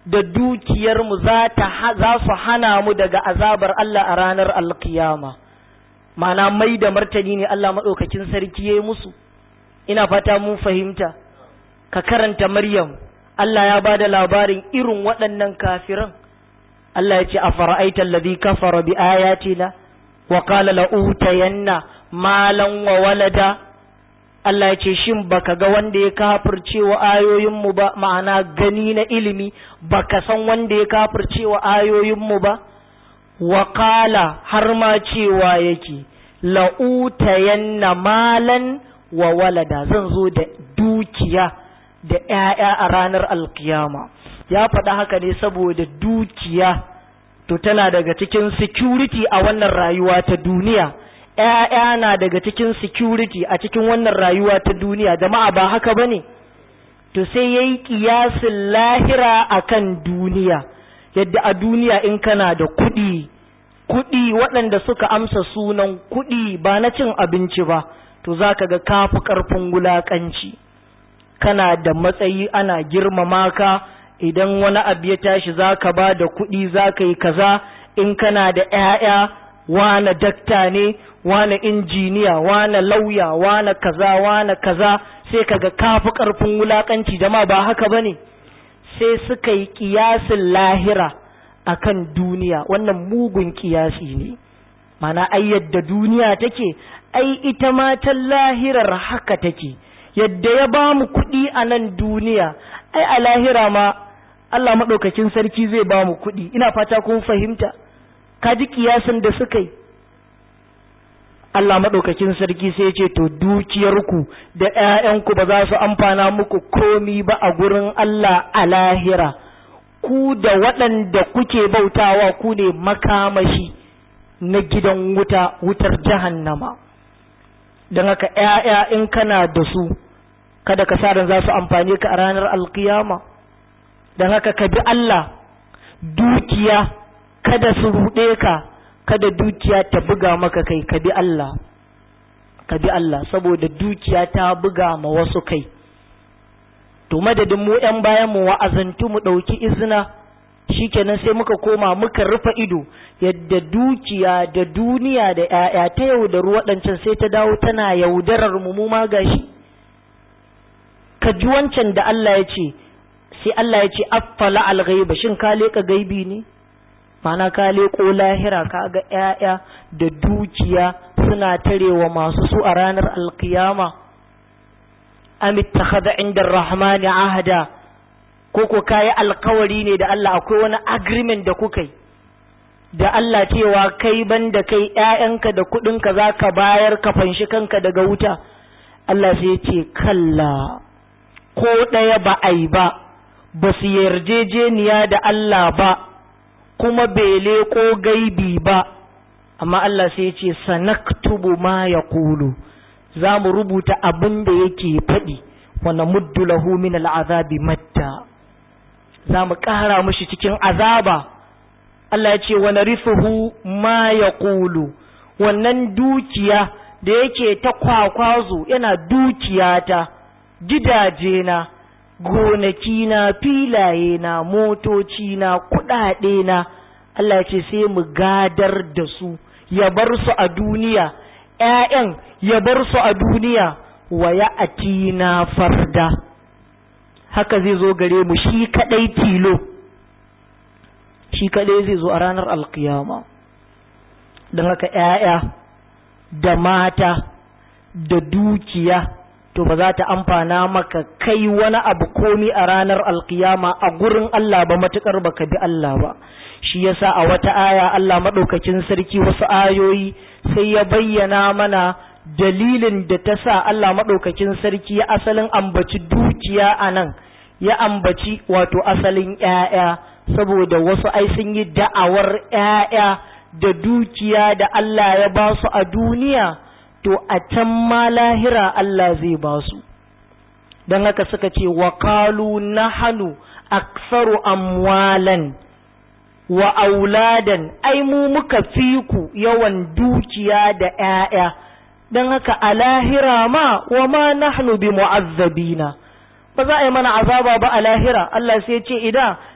da dukiyarmu za su hana mu daga azabar Allah a ranar alkiyama mana mai da martani ne Allah maɗaukakin sarki ya yi musu ina fata mun fahimta ka karanta maryam Allah ya ba da labarin irin waɗannan kafiran Allah ya ce a fara'aita alladhi kafara bi ayatina wa qala la utayanna malan wa walada Allah ya ce shin baka ga wanda ya kafirce wa ayoyinmu ba ma'ana gani na ilimi baka san wanda ya kafirce wa ayoyinmu ba wa qala har ma cewa yake la utayanna malan wa walada zan zo da dukiya da ‘ya'ya a ranar alkiyama ya faɗa haka ne saboda dukiya to tana daga cikin security a wannan rayuwa ta duniya ‘ya'ya na daga cikin security a cikin wannan rayuwa ta duniya jama'a ba haka ba ne to sai ya yi ƙiyasin lahira a kan duniya yadda a duniya in kana da kuɗi kuɗi waɗanda suka amsa sunan kuɗi ba na cin abinci ba to za ka ga kafi ƙarfin wulaƙanci kana da matsayi ana girmama ka idan wani abu ya tashi za ka ba da kuɗi za ka yi kaza in kana da ‘ya'ya wane dakta ne wane injiniya wane lauya wane kaza wane kaza sai kaga kafi ƙarfin wulaƙanci jama'a ba haka ba ne sai suka yi ƙiyasin lahira akan duniya wannan mugun ƙiyasi ne mana ai yadda duniya take ai ita ma ta lahirar haka take yadda ya ba mu kuɗi a nan duniya ai a lahira ma Allah maɗaukakin sarki zai ba mu kuɗi ina fata kun fahimta ka ji kiyasin da suka yi Allah maɗaukakin sarki sai ce to dukiyarku da ‘ya'yanku ba za su amfana muku komi ba a gurin Allah a lahira ku da waɗanda kuke bautawa ku ne makamashi na gidan wuta wutar jahannama don haka ‘ya'ya in kana da su kada ka sa za su amfane ka a ranar alkiyama don haka ka bi Allah dukiya kada su ruɗe ka kada dukiya ta buga maka kai ka bi Allah ka bi Allah saboda dukiya ta buga ma wasu kai to madadin mu ‘yan bayan mu wa'azantu mu ɗauki izina shikenan sai muka koma muka rufe ido yadda dukiya da duniya da ‘ya'ya ta yaudaru waɗancan sai ta dawo tana yaudarar mu mu ma gashi ka ji wancan da Allah ya ce sai Allah ya ce affala al-ghaiba shin ka leka gaibi ne mana ka leko lahira ka ga ƴaƴa da dukiya suna tarewa masu su a ranar alkiyama am ittakhadha inda ar-rahmani ahada ko ko kai alkawari ne da Allah akwai wani agreement da kuka yi da Allah cewa kai banda kai ƴaƴanka da kuɗinka zaka bayar ka fanshi kanka daga wuta Allah sai ya ce kalla ko ɗaya ba a yi ba ba su yarjejeniya da Allah ba kuma bai leƙo gaibi ba amma Allah sai ya ce sanaktubu ma ya kulu za mu rubuta abin da yake faɗi wanda muddu lahu min al'azabi matta za mu ƙara mushi cikin azaba Allah ya ce wa narithuhu ma ya kulu wannan dukiya da yake ta kwakwazo yana dukiyata gidaje na gonaki na filaye na motoci na kuɗaɗe na Allah ce sai mu gadar da su ya bar su a duniya ‘ya'yan ya bar su a duniya wa ya atina farda haka zai zo gare mu shi kaɗai tilo shi kaɗai zai zo a ranar alkiyama don haka ‘ya'ya da mata da dukiya to ba za ta amfana maka kai wani abu komi a ranar alkiyama a gurin Allah ba matukar baka bi Allah ba shi yasa a wata aya Allah madaukakin sarki wasu ayoyi sai ya bayyana mana dalilin da ta sa Allah madaukakin sarki ya asalin ambaci dukiya a nan ya ambaci wato asalin ƴaƴa saboda wasu ai sun yi da'awar ƴaƴa da dukiya da Allah ya ba su a duniya to a can ma lahira Allah zai ba su don haka suka ce wa qalu nahanu aksaru amwalan wa auladan ai mu muka fi ku yawan dukiya da ‘ya'ya don haka a lahira ma wa ma nahnu bi mu'azzabina ba za a yi mana azaba ba a lahira Allah sai ce ida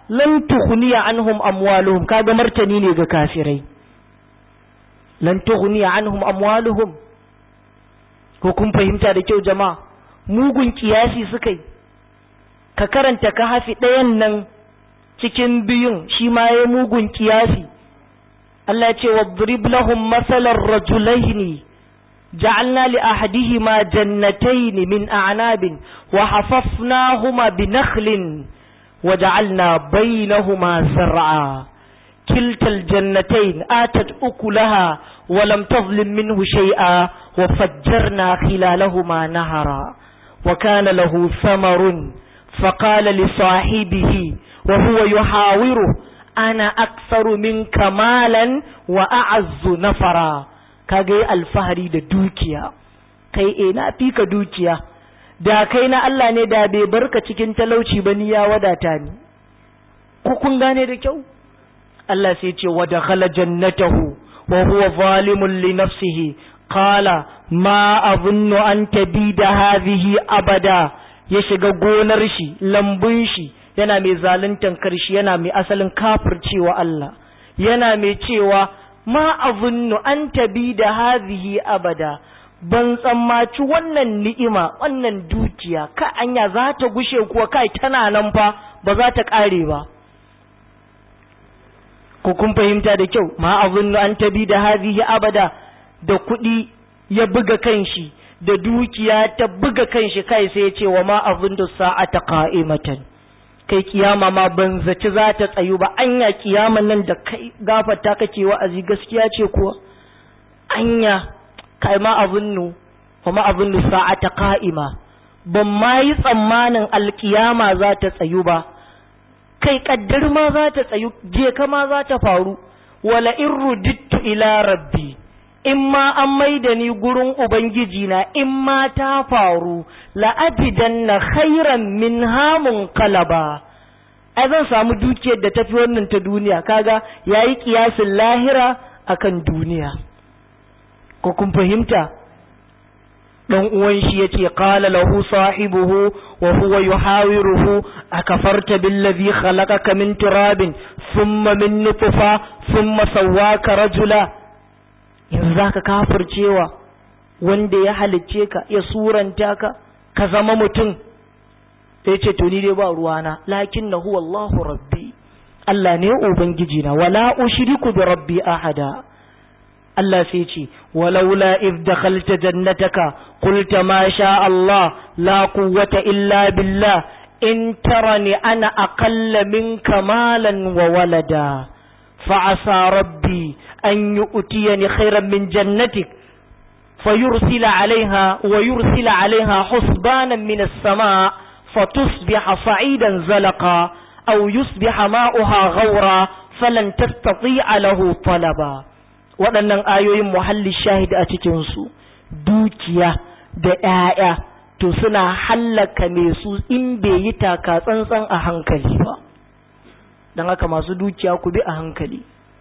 lan tughniya anhum amwaluhum kaga martani ne ga kafirai lan tughniya anhum amwaluhum ko kun fahimta da kyau jama'a mugun kiyasi suka yi ka karanta ka hafi ɗayan nan cikin biyun shi ma ya mugun kiyasi Allah ya ce wadrib lahum masalan rajulaini ja'alna li ahadihima jannatayn min a'nabin wa hafafnahuma bi nakhlin wa ja'alna bainahuma zar'a kilta aljannatayn atat ukulaha wa lam tadhlim minhu shay'a wa fajjarna khilalahuma nahara wa kana lahu thamarun فقال لصاحبه وهو يحاوره أنا أكثر منك مالا وأعز نفرا kage alfahari da dukiya kai e na fi ka dukiya da kai na Allah ne da bai barka cikin talauci ba ni ya wadata ni ku kun gane da kyau Allah sai ce wa dakhala jannatahu wa huwa zalimun li nafsihi qala ma azunnu an tabida hadhihi abada ya shiga gonar shi lambun shi yana mai zaluntan karshi yana mai asalin kafircewa Allah yana mai cewa ma azunnu an tabi da hazihi abada ban tsammaci wannan ni'ima wannan dukiya ka anya za ta gushe kuwa kai tana nan fa ba za ta kare ba ko kun fahimta da kyau ma azunnu an tabi da hazihi abada da kuɗi ya buga kanshi da dukiya ta buga kanshi kai sai ya ce wa ma azunnu sa'ata qa'imatan kai kiyama ma ban zaci za ta tsayu ba anya kiyaman nan da kai gafarta kake wa'azi gaskiya ce kuwa anya kai ma azunnu wa ma azunnu sa'ata qa'ima ban ma yi tsammanin alkiyama za ta tsayu ba kai kaddar ma za ta tsayu je kama za ta faru wala in rudittu ila rabbi in ma an maida ni gurin ubangiji na in ma ta faru la'ajidanna khairan min hamun kalaba ai zan samu dukiyar da tafi wannan ta duniya kaga yayi kiyasin lahira akan duniya ko kun fahimta dan uwan shi yace qala lahu sahibuhu wa huwa yuhawiruhu akafarta billazi khalaqaka min turabin thumma min nutfa thumma sawwaka rajula yanzu zaka kafircewa wanda ya halicce ka ya suranta ka ka zama mutum sai ce to ni dai ba ruwana lakin na huwa Allahu rabbi Allah ne ubangiji na wala ushriku bi rabbi ahada Allah sai ce walaula if dakhalta jannataka qulta ma sha Allah la quwwata illa billah in tarani ana aqalla minka malan wa walada فعسى ربي أن يؤتيني خيرا من جنتك فيرسل عليها ويرسل عليها حسبانا من السماء فتصبح صعيدا زلقا أو يصبح ماؤها غورا فلن تستطيع له طلبا waɗannan ayoyin muhalli shahid a cikinsu dukiya da ‘ya'ya to suna hallaka mai su in bai yi taka tsantsan a hankali ba don haka masu dukiya ku bi a hankali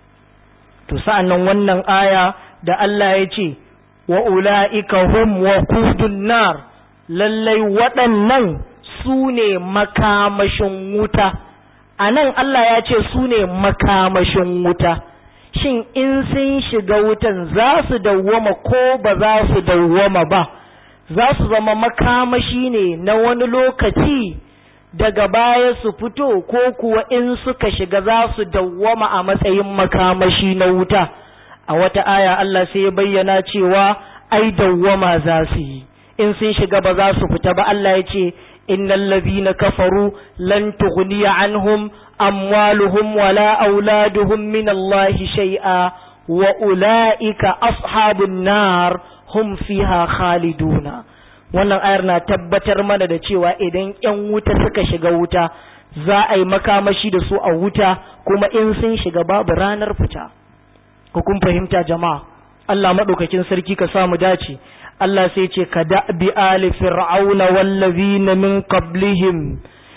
to sa'an nan wannan aya da Allah ya ce wa ula'ika hum wa kudun nar lallai waɗannan su ne makamashin wuta a nan Allah ya ce su ne makamashin wuta shin in sun shiga wutan za su dawwama ko ba za su dawwama ba za su zama makamashi ne na wani lokaci daga baya su fito ko kuwa in suka shiga za su dawwama a matsayin makamashi na wuta a wata aya Allah sai ya bayyana cewa ai dawwama za su yi in sun shiga ba za su fita ba Allah ya ce innal ladhina kafaru lan tughniya anhum amwaluhum wala auladuhum min Allah shay'a wa ulaika ashabun nar hum fiha khaliduna wannan ayar na tabbatar mana da cewa idan ‘yan wuta suka shiga wuta za a yi makamashi da su a wuta kuma in sun shiga babu ranar fita ku kun fahimta jama'a Allah maɗaukakin sarki ka samu dace Allah sai ce ka da'bi ali fir'auna wallazina min qablihim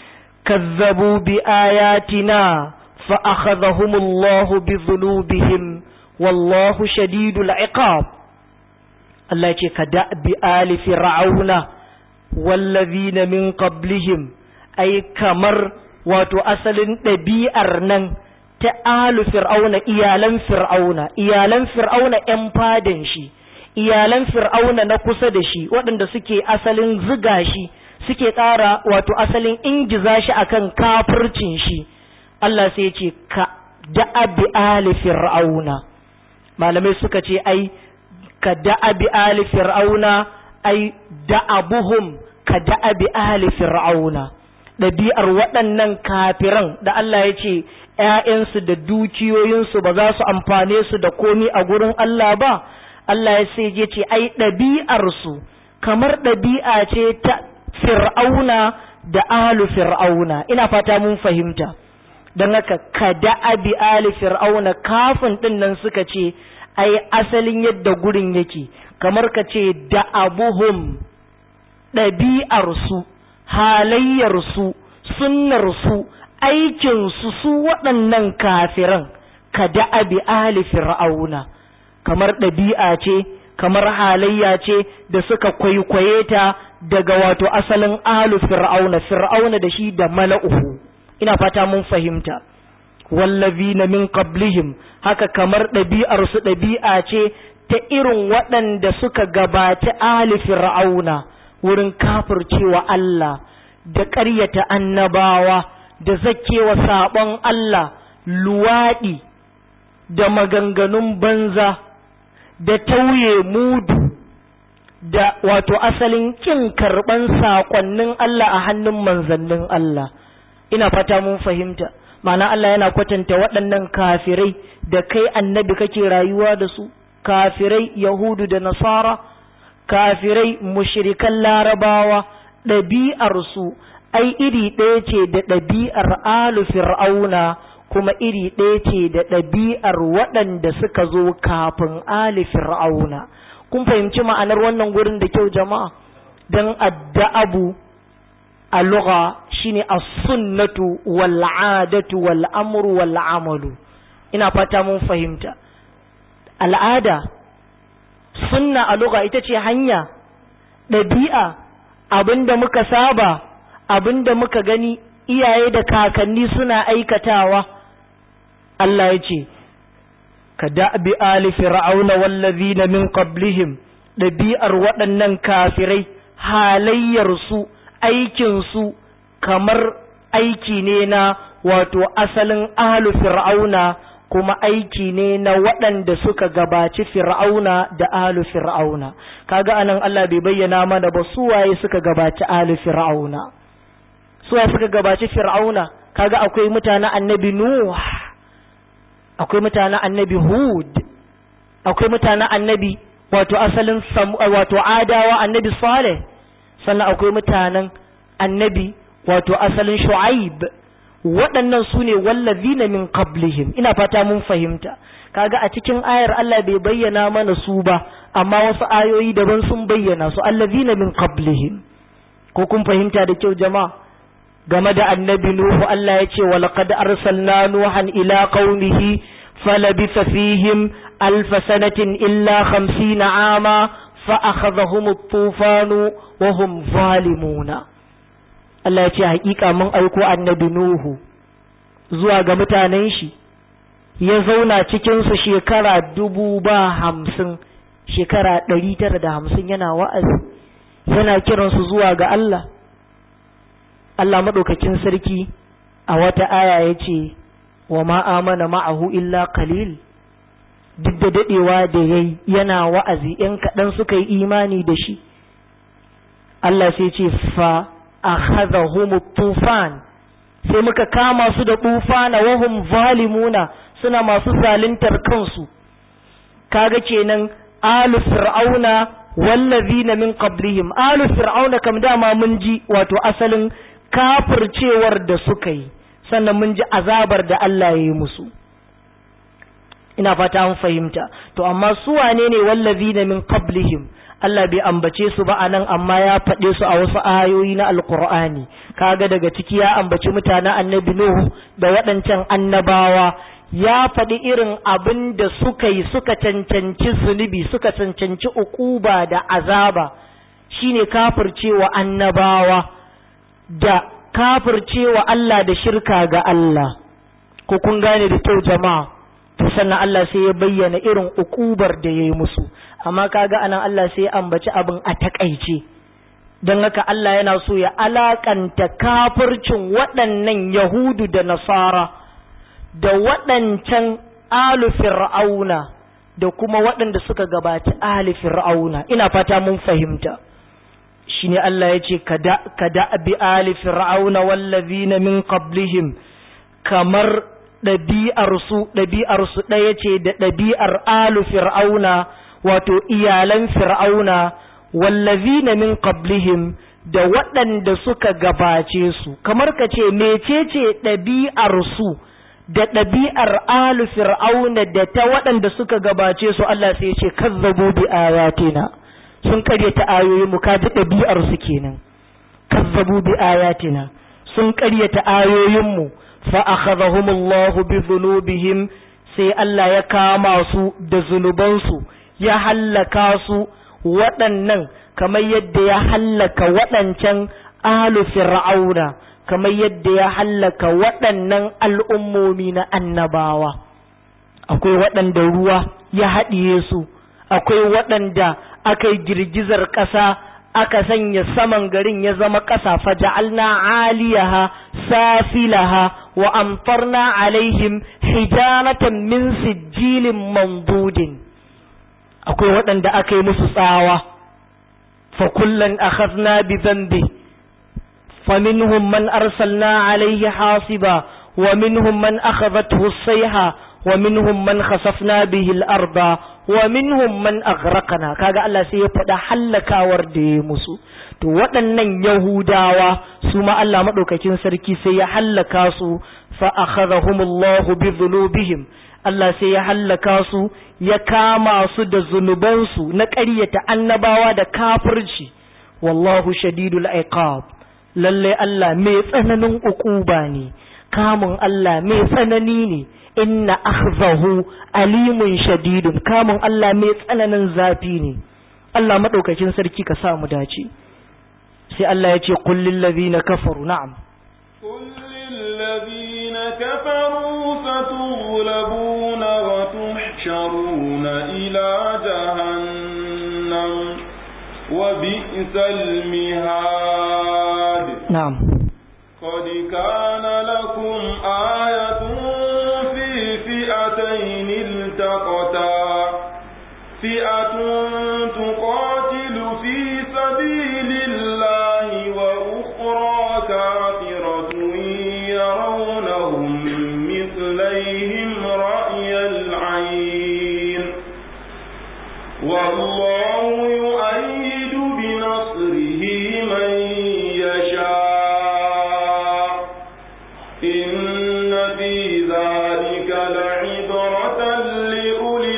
kazzabu bi ayatina fa akhadhahumullahu bi dhunubihim wallahu shadidul iqab Allah ce ka da'bi ali fir'auna wallazina min qablihim ai kamar wato asalin ɗabi'ar nan ta alu fir'auna iyalan fir'auna iyalan fir'auna ‘yan fadan shi iyalan fir'auna na kusa da shi waɗanda suke asalin ziga shi suke ƙara wato asalin ingiza shi akan kafircin shi Allah sai ce ka da'abi ali fir'auna malamai suka ce ai ka da'abi ali fir'auna ai da'abuhum ka da'abi ali fir'auna ɗabi'ar waɗannan kafiran da Allah ya ce ‘ya'yansu da dukiyoyinsu ba za su amfane su da komi a gurin Allah ba Allah ya sai ya ce ai ɗabi'arsu kamar ɗabi'a ce ta fir'auna da alu fir'auna ina fata mun fahimta don haka ka da'abi ali fir'auna kafin ɗin nan suka ce ai asalin yadda gurin yake kamar ka ce da'abuhum ɗabi'arsu halayyarsu sunnarsu aikinsu su waɗannan kafiran ka da'abi ali fir'auna kamar ɗabi'a ce kamar halayya ce da suka kwaikwaye ta daga wato asalin alu fir'auna fir'auna da shi da mala'uhu ina fata mun fahimta wallazina min qablihim haka kamar ɗabi'ar su ɗabi'a ce ta irin waɗanda suka gabaci ali fir'auna wurin kafircewa Allah da ƙaryata annabawa da zakkewa saɓon Allah luwaɗi da maganganun banza da tauye mudu da wato asalin kin karban sakonnin Allah a hannun manzannin Allah ina fata mun fahimta ma'ana Allah yana kwatanta waɗannan kafirai da kai annabi kake rayuwa da su kafirai yahudu da nasara kafirai mushrikan larabawa ɗabi'ar su ai iri ɗaya ce da ɗabi'ar alu fir'auna kuma iri ɗaya ce da ɗabi'ar waɗanda suka zo kafin ali fir'auna kun fahimci ma'anar wannan gurin da kyau jama'a don adda'abu a lugha shine as-sunnatu wal 'adatu wal amru wal 'amalu ina fata mun fahimta al'ada sunna a lugha ita ce hanya ɗabi'a abinda muka saba abinda muka gani iyaye da kakanni suna aikatawa Allah ya ce, Ka da'bi ali fir'auna wallazina min qablihim ɗabi'ar waɗannan kafirai halayyarsu aikinsu kamar aiki ne na wato asalin ahlu fir'auna kuma aiki ne na waɗanda suka gabaci fir'auna da ahlu fir'auna kaga anan Allah bai bayyana mana ba su waye suka gabaci ahlu fir'auna su waye suka gabaci fir'auna kaga akwai mutanen annabi nuh akwai mutanen annabi hud akwai mutanen annabi wato asalin wato adawa annabi saleh sannan akwai mutanen annabi wato asalin shu'aib waɗannan su ne wallazina min qablihim ina fata mun fahimta kaga a cikin ayar Allah bai bayyana mana su ba amma wasu ayoyi daban sun bayyana su allazina min qablihim ko kun fahimta da kyau jama'a game da annabi Nuhu Allah ya ce wa laqad arsalna Nuhan ila qaumihi falabitha fihim alf sanatin illa 50 ama fa akhadhahum at-tufanu wa hum zalimuna Allah ya ce hakika mun aiko annabi Nuhu zuwa ga mutanen shi ya zauna cikin su shekara dubu ba hamsin shekara ɗari tara da hamsin yana wa'azi yana kiransu zuwa ga Allah Allah maɗaukakin sarki a wata aya ya ce wa ma'amana ma'ahu illa qalil duk da daɗewa da ya yana wa'azi ‘yan kaɗan suka yi imani da shi Allah sai ce fa a tufan sai muka kama su da tufana wahum zalimuna suna masu zaluntar kansu kaga kenan alu fir'auna wallazina min qablihim alu fir'auna kam dama mun ji wato asalin kafircewar da suka yi sannan mun ji azabar da Allah ya yi musu ina fata an fahimta to amma su wane ne wallazina min qablihim Allah bai ambace su ba anan amma ya faɗe su a wasu ayoyi na alqur'ani kaga daga ciki ya ambaci mutanen annabi nuhu da waɗancan annabawa ya faɗi irin abin da suka yi suka cancanci zunubi suka cancanci ukuba da azaba shine kafircewa annabawa da kafircewa Allah da shirka ga Allah ko kun gane da kyau jama'a to sannan Allah sai ya bayyana irin ukubar da yayi musu amma kaga anan Allah sai ya ambaci abin a takaice don haka Allah yana so ya alakanta kafircin waɗannan Yahudu da Nasara da waɗancan alu fir'auna da kuma waɗanda suka gabaci ali fir'auna ina fata mun fahimta shine Allah ya ce kada bi ali fir'auna wallazina min qablihim kamar ɗabi'arsu ɗabi'arsu ɗaya ce da ɗabi'ar alu fir'auna wato iyalan fir'auna wallazina min qablihim da waɗanda suka gabace su kamar ka ce mecece ɗabi'arsu da ɗabi'ar alu fir'auna da ta waɗanda suka gabace su Allah sai ce kazzabu bi ayatina sun karyata ayoyin mu kaji ɗabi'ar su kenan kazzabu bi ayatina sun karyata ayoyin mu fa akhadhahumullahu bi dhunubihim sai Allah ya kama su da zunubansu ya hallaka su waɗannan kamar yadda ya hallaka waɗancan alu fir'auna kamar yadda ya hallaka waɗannan al'ummomi na annabawa akwai waɗanda ruwa ya haɗiye su akwai waɗanda aka yi girgizar ƙasa aka sanya saman garin ya zama ƙasa faja'alna aliyaha safilaha wa amtarna alaihim hijaratan min sijilin mandudin akwai waɗanda aka yi musu tsawa fa kullan akhadna bi dhanbi فمنهم من أرسلنا عليه حاصبا ومنهم من أخذته الصيحة ومنهم من خسفنا به الأرض ومنهم من أغرقنا كاغا الله سيفدا حلكا وردي مسو to waɗannan Yahudawa su ma Allah maɗaukakin sarki sai ya hallaka su fa akhadhahumullahu bi dhunubihim Allah sai ya hallaka su ya kama su da zunubansu na ƙaryata annabawa da kafirci wallahu shadidul iqab lalle Allah mai tsananin ukuba ne kamun Allah mai tsanani ne inna akhzahu alimun shadidun kamun Allah mai tsananin zafi ne Allah madaukakin sarki ka sa mu dace sai Allah ya ce kullil ladina kafaru na'am kullil ladina kafaru satughlabuna wa tuhsharuna ila jahannam wa bi'sal mihad na'am قد كان لكم آية في فئتين التقتا فئة تقاتل في سبيل الله وأخرى كافرة يرونهم مثليهم رأي العين والله يؤيد بنصره من يشاء إن في ذلك لعبرة لأولي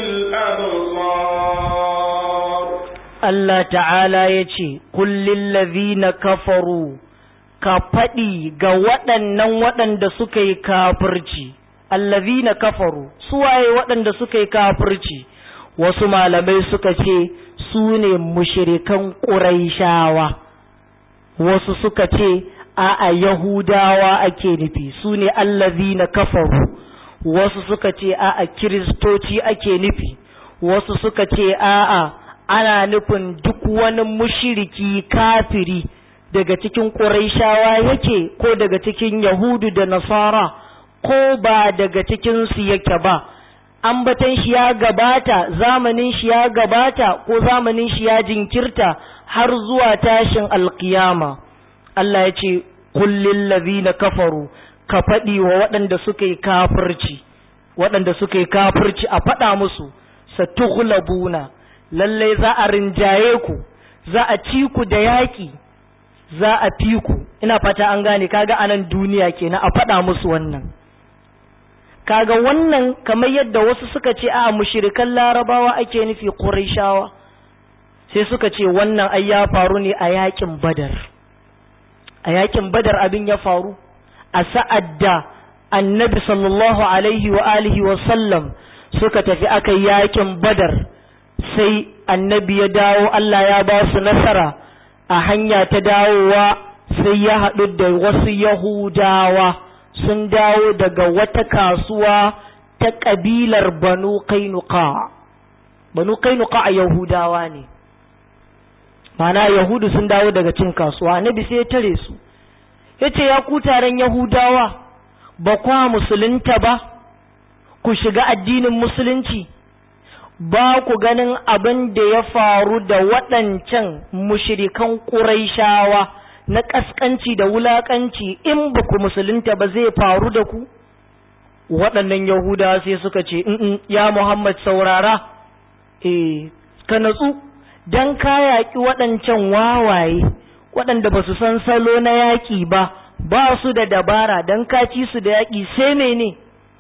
الأبصار Allah ta'ala ya ce, Kullin lazina kafaru, ka faɗi ga waɗannan waɗanda suka yi kafirci, allazina kafaru, suwaye waɗanda suka yi kafirci, wasu malamai suka ce su ne mushirikan ƙuraishawa, wasu suka ce a'a Yahudawa ake nufi, su ne allazina kafaru, wasu suka ce a'a Kiristoci ake nufi, wasu suka ce a'a ana nufin duk wani mushiriki kafiri daga cikin ƙuraishawa yake ko daga cikin Yahudu da Nasara ko ba daga cikinsu yake ba, ambatan shi ya gabata, zamanin shi ya gabata ko zamanin shi ya jinkirta har zuwa tashin alkiyama. Allah ya ce, Kullin lazina kafaru, ka faɗi wa waɗanda suka yi kafirci, waɗanda suka yi kafirci a faɗa musu, satughlabuna lallai za a rinjaye ku za a ci ku da yaƙi za a fi ku ina fata an gane kaga anan duniya kenan a faɗa musu wannan kaga wannan kamar yadda wasu suka ce a mushrikan larabawa ake nufi quraishawa sai suka ce wannan ai ya faru ne a yaƙin badar a yaƙin badar abin ya faru a sa'ad da annabi sallallahu alaihi wa alihi wa sallam suka tafi aka yaƙin badar sai annabi ya dawo Allah ya ba su nasara a hanya ta dawowa sai ya haɗu da wasu yahudawa sun dawo daga wata kasuwa ta ƙabilar banu kainuka banu kainuka a yahudawa ne mana yahudu sun dawo daga cin kasuwa annabi sai ya tare su ya ce ya ku taron yahudawa ba kwa musulunta ba ku shiga addinin musulunci ba ku ganin abin da ya faru da waɗancan mushirikan ƙuraishawa na ƙasƙanci da wulaƙanci in ba ku musulunta ba zai faru da ku waɗannan yahudawa sai suka ce ya muhammad saurara eh ka natsu don ka yaƙi waɗancan wawaye waɗanda ba su san salo na yaƙi ba ba su da dabara don ka ci su da yaƙi sai mene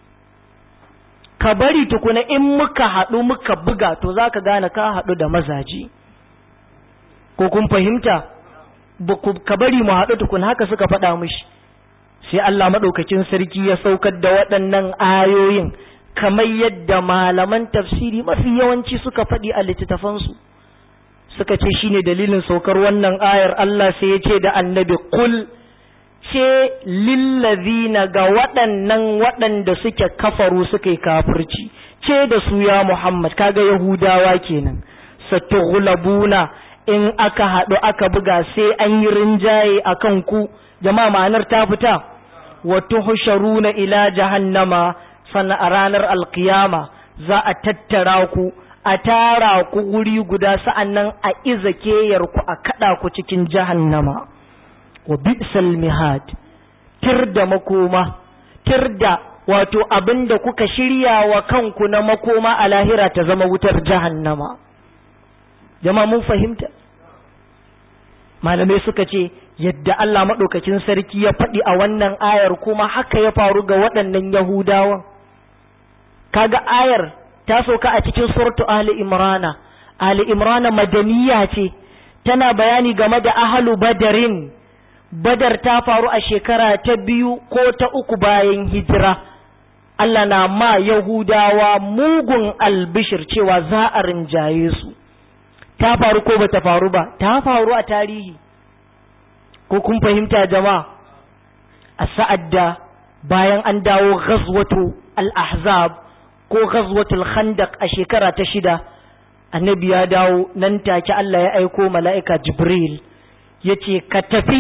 ka bari tukuna in muka haɗu muka buga to za ka gane ka haɗu da mazaji ko kun fahimta ka bari mu haɗu tukuna haka suka faɗa mishi sai Allah maɗaukakin sarki ya saukar da waɗannan ayoyin kamar yadda malaman tafsiri mafi yawanci suka faɗi a littattafansu suka ce shine dalilin saukar wannan ayar Allah sai ya ce da annabi kul ce lillazina ga waɗannan waɗanda suke kafaru suka yi kafirci ce da su ya Muhammad kaga Yahudawa kenan satughlabuna in aka haɗu aka buga sai an yi rinjaye a kan ku jama'a ma'anar ta fita wa tuhsharuna ila jahannama sannan a ranar alkiyama za a tattara ku a tara ku wuri guda sa'annan a iza keyar ku a kada ku cikin jahannama wa bi'sal mihad tir da makoma tir da wato abinda kuka shirya wa kanku na makoma a lahira ta zama wutar jahannama jama'a mun fahimta malamai suka ce yadda Allah maɗaukakin sarki ya faɗi a wannan ayar kuma haka ya faru ga waɗannan yahudawan kaga ayar ta sauka a cikin suratu Ali Imrana Ali Imrana madaniya ce tana bayani game da ahalu badarin badar ta faru a shekara ta biyu ko ta uku bayan hijira Allah na ma Yahudawa mugun albishir cewa za a rinjaye su ta faru ko bata faru ba ta faru a tarihi ko kun fahimta jama'a a sa'ad da bayan an dawo ghazwatu al-ahzab ko ghazwatul khandaq a shekara ta shida annabi ya dawo nan take Allah ya aiko mala'ika Jibril yace ka tafi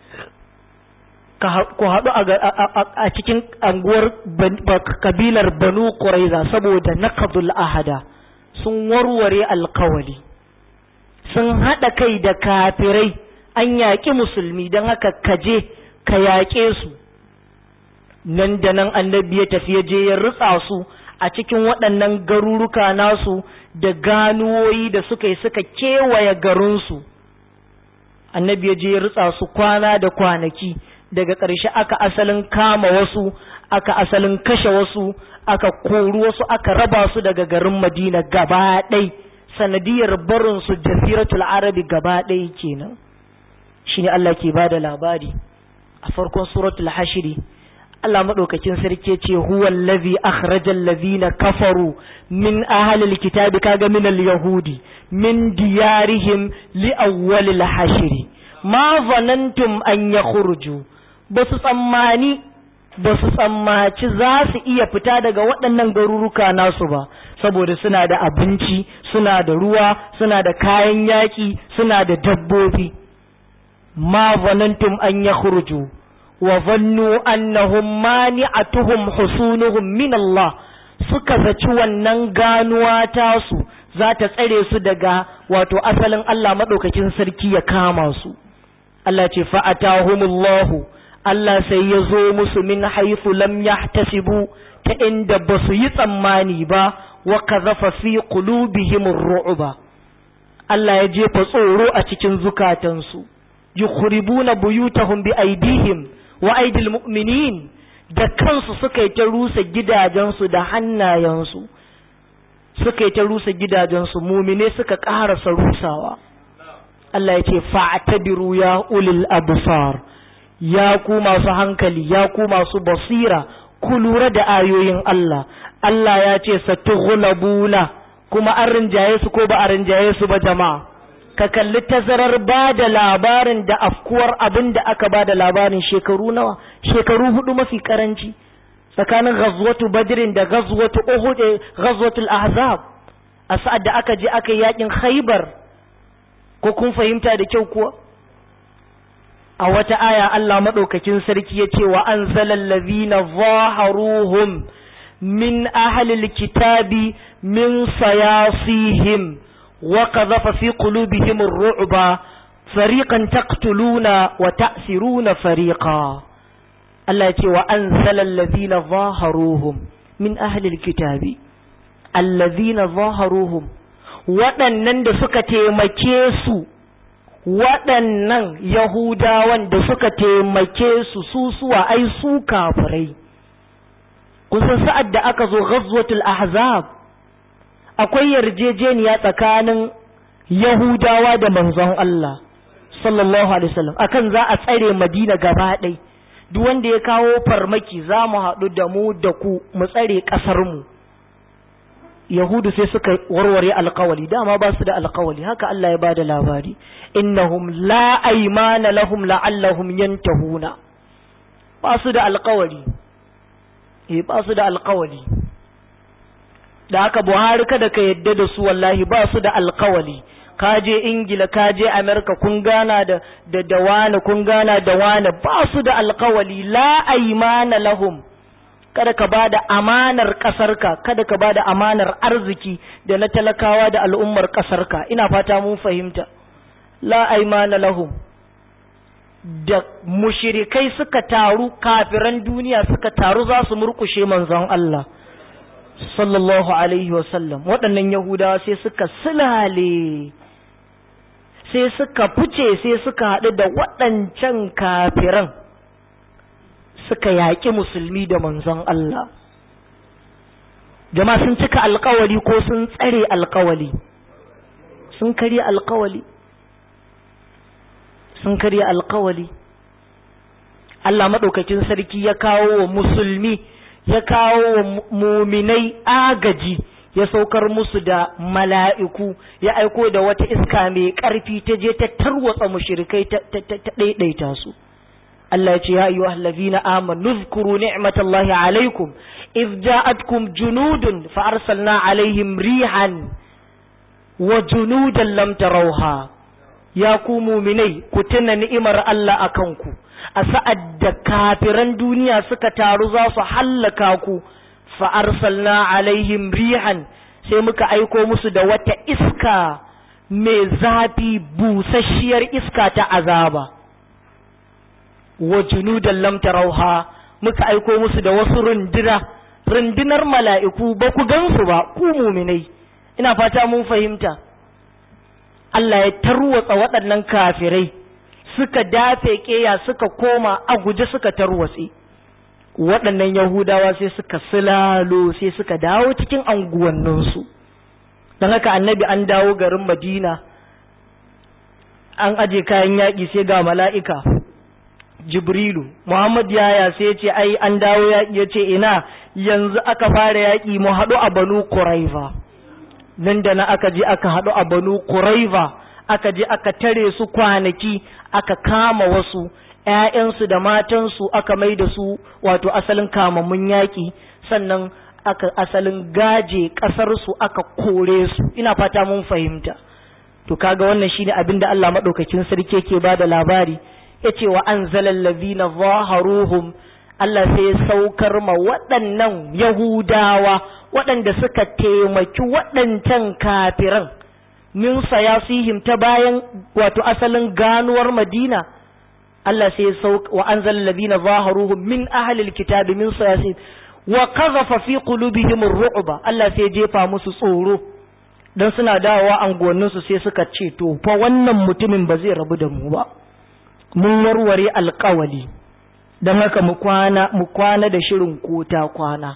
ku haɗu a cikin anguwar kabilar Banu Quraiza saboda naqdul ahada sun warware alkawali sun haɗa kai da kafirai an yaƙi musulmi don haka kaje ka yaƙe su nan da nan annabi ya tafi ya je ya rutsa su a cikin waɗannan garuruka nasu da ganuwoyi da suka yi suka kewaye garinsu annabi ya je ya rutsa su kwana da kwanaki daga ƙarshe aka asalin kama wasu aka asalin kashe wasu aka kori wasu aka raba su daga garin madina gaba ɗai sanadiyar barinsu jaziratul arabi gaba ɗaya kenan shine Allah ke bada labari a farkon suratul hashiri Allah madaukakin sarki ce huwa allazi akhrajal ladhina kafaru min ahlil kitabi kaga min al-yahudi min diyarihim li awwalil hashiri ma zanantum an yakhruju basu tsammani basu tsammaci za su iya fita daga waɗannan garuruka nasu ba saboda suna da abinci suna da ruwa suna da kayan yaƙi suna da dabbobi ma zanantum an yakhruju wa zannu annahum mani'atuhum husunuhum min Allah suka zaci wannan ganuwa tasu za ta tsare su daga wato asalin Allah madaukakin sarki ya kama su Allah ce fa'atahumullahu Allah sai ya zo musu min haifu lam yahtasibu ta inda ba su yi tsammani ba wa kazafa fi qulubihim ar-ru'ba Allah ya jefa tsoro a cikin zukatansu yukhribuna buyutahum bi aidihim wa aidil mu'minin da kansu suka yi ta rusa gidajensu da hannayensu suka yi ta rusa gidajensu mumine suka ƙarasa rusawa Allah ya ce fa'tabiru ya ulil absar ya ku masu hankali ya ku masu basira ku lura da ayoyin Allah Allah ya ce satughlabuna kuma an rinjaye su ko ba a rinjaye su ba jama'a ka kalli tazarar ba da labarin da afkuwar abin da aka ba da labarin shekaru nawa shekaru hudu mafi karanci tsakanin ghazwatu badrin da ghazwatu uhud ghazwatul ahzab a sa'ad da aka je aka yi yakin khaybar ko kun fahimta da kyau kuwa a wata aya Allah madaukakin sarki ya ce wa anzalal ladhina zaharuhum min ahlil kitabi min sayasihim wa qadhafa fi qulubihim ar-ru'ba fariqan taqtuluna wa ta'siruna fariqa Allah ya ce wa anzalal ladhina zaharuhum min ahlil kitabi alladhina zaharuhum waɗannan da suka taimake su waɗannan Yahudawan da suka taimake su su suwa ai su kafirai kusan sa'ad da aka zo ghazwatul ahzab akwai yarjejeniya tsakanin Yahudawa da manzon Allah sallallahu alaihi wasallam akan za a tsare Madina gaba ɗai duk wanda ya kawo farmaki za mu haɗu da mu da ku mu tsare ƙasar mu Yahudu sai suka warware alkawali dama ba su da alkawali haka Allah ya ba da labari innahum la aymana lahum la'allahum yantahuna ba su da alkawali eh ba su da alkawali da haka Buhari kada ka yadda da su wallahi ba su da alkawali ka je Ingila ka je America kun gana da da da wani kun gana da wani ba su da alkawali la aymana lahum kada ka ba da amanar ƙasarka kada ka ba da amanar arziki da na talakawa da al'ummar ƙasarka ina fata mun fahimta la aimana lahum da mushirikai suka taru kafiran duniya suka taru za su murkushe manzon Allah sallallahu alaihi wasallam waɗannan yahudawa sai suka silale sai suka fice sai suka haɗu da waɗancan kafiran suka yaƙi musulmi da manzon Allah jama'a sun cika alkawali ko sun tsare alkawali sun karya alkawali sun karya alkawali Allah maɗaukakin sarki ya kawo wa musulmi ya kawo wa muminai agaji ya saukar musu da mala'iku ya aiko da wata iska mai ƙarfi ta je ta tarwatsa mushrikai ta ɗaiɗaita su Allah ya ce ya ayyuha allazina amanu zkuru ni'matallahi alaikum idh ja'atkum junudun fa arsalna alaihim rihan wa junudan lam tarawha ya ku mu'minai ku tuna ni'imar Allah akan ku a sa'ad da kafiran duniya suka taru za su hallaka ku fa arsalna alaihim rihan sai muka aiko musu da wata iska mai zafi busasshiyar iska ta azaba wa junudan lam tarauha muka aiko musu da wasu runduna rundunar mala'iku ba ku gansu ba ku muminai ina fata mun fahimta Allah ya tarwatsa waɗannan kafirai suka dafe keya suka koma a guje suka tarwatse waɗannan yahudawa sai suka silalo sai suka dawo cikin anguwanninsu don haka annabi an dawo garin madina an aje kayan yaƙi sai ga mala'ika jibrilu muhammad yaya sai ya ce ai an dawo yaƙi ya ce ina yanzu aka fara yaƙi mu haɗu a banu kuraiva nan da na aka je aka haɗu a banu kuraiva aka je aka tare su kwanaki aka kama wasu ‘ya'yansu da matansu aka mai da su wato asalin kamammun yaƙi sannan aka asalin gaje ƙasarsu aka kore su ina fata mun fahimta to kaga wannan shine abin da Allah maɗaukakin sarki yake ba da labari ya ce wa an zalallazina zaharuhum Allah sai ya saukar ma waɗannan Yahudawa waɗanda suka taimaki waɗancan kafiran min sayasihim ta bayan wato asalin ganuwar Madina Allah sai ya sauka wa an zalallazina zaharuhum min ahlil kitabi min sayasihim wa qadhafa fi qulubihim ar-ru'ba Allah sai ya jefa musu tsoro dan suna dawowa anguwanninsu sai suka ce to fa wannan mutumin ba zai rabu da mu ba mun warware alkawali don haka mu kwana mu kwana da shirin kota kwana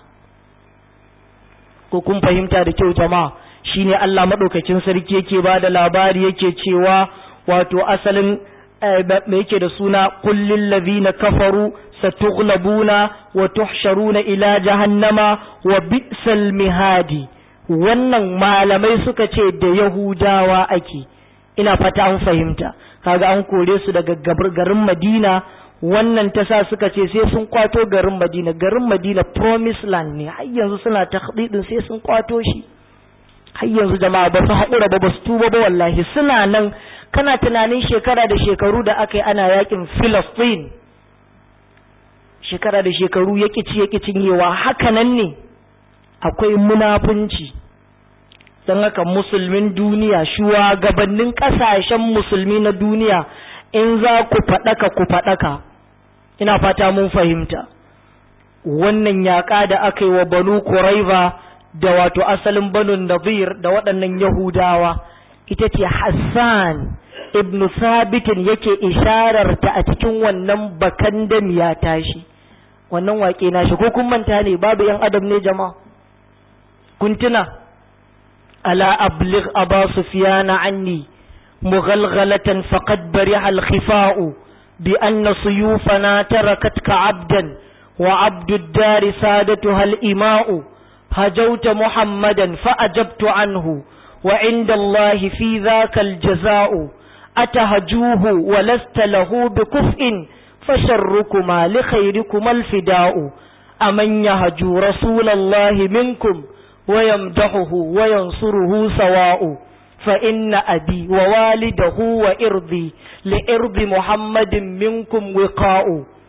ko kun fahimta da kyau jama'a shine Allah madaukakin sarki yake ba da labari yake cewa wato asalin me yake da suna kullil ladhina kafaru satughlabuna wa tuhsharuna ila jahannama wa bi'sal mihadi wannan malamai suka ce da yahudawa ake ina fata an fahimta kaga an kore su daga garin madina wannan ta sa suka ce sai sun kwato garin madina garin madina promise land ne har yanzu suna takhdidin sai sun kwato shi har yanzu jama'a ba su haƙura ba ba su tuba ba wallahi suna nan kana tunanin shekara da shekaru da aka yi ana yakin Philistine shekara da shekaru ya ci ya cinyewa haka nan ne akwai munafunci don haka musulmin duniya shugabannin ƙasashen musulmi na duniya in za ku faɗaka ku faɗaka ina fata mun fahimta wannan yaƙa da aka yi wa banu kuraiva da wato asalin banu nazir da waɗannan yahudawa ita ce hassan ibn sabitin yake ishararta a cikin wannan bakan ya tashi wannan waƙe nashi ko kun manta ne babu yan adam ne jama'a kun tuna ala abligh aba sufyana anni mughalghalatan faqad bariha al-khifa'u bi anna suyufana tarakatka abdan wa abdu ad-dar sadatuha al-ima'u hajawta muhammadan fa ajabtu anhu wa inda Allah fi dhaka al-jaza'u أتهجوه ولست له بكفء فشركما لخيركما الفداء أمن يهجو رسول الله منكم ويمدحه وينصره سواء فإن أبي ووالده وإرضي لإرض محمد منكم وقاء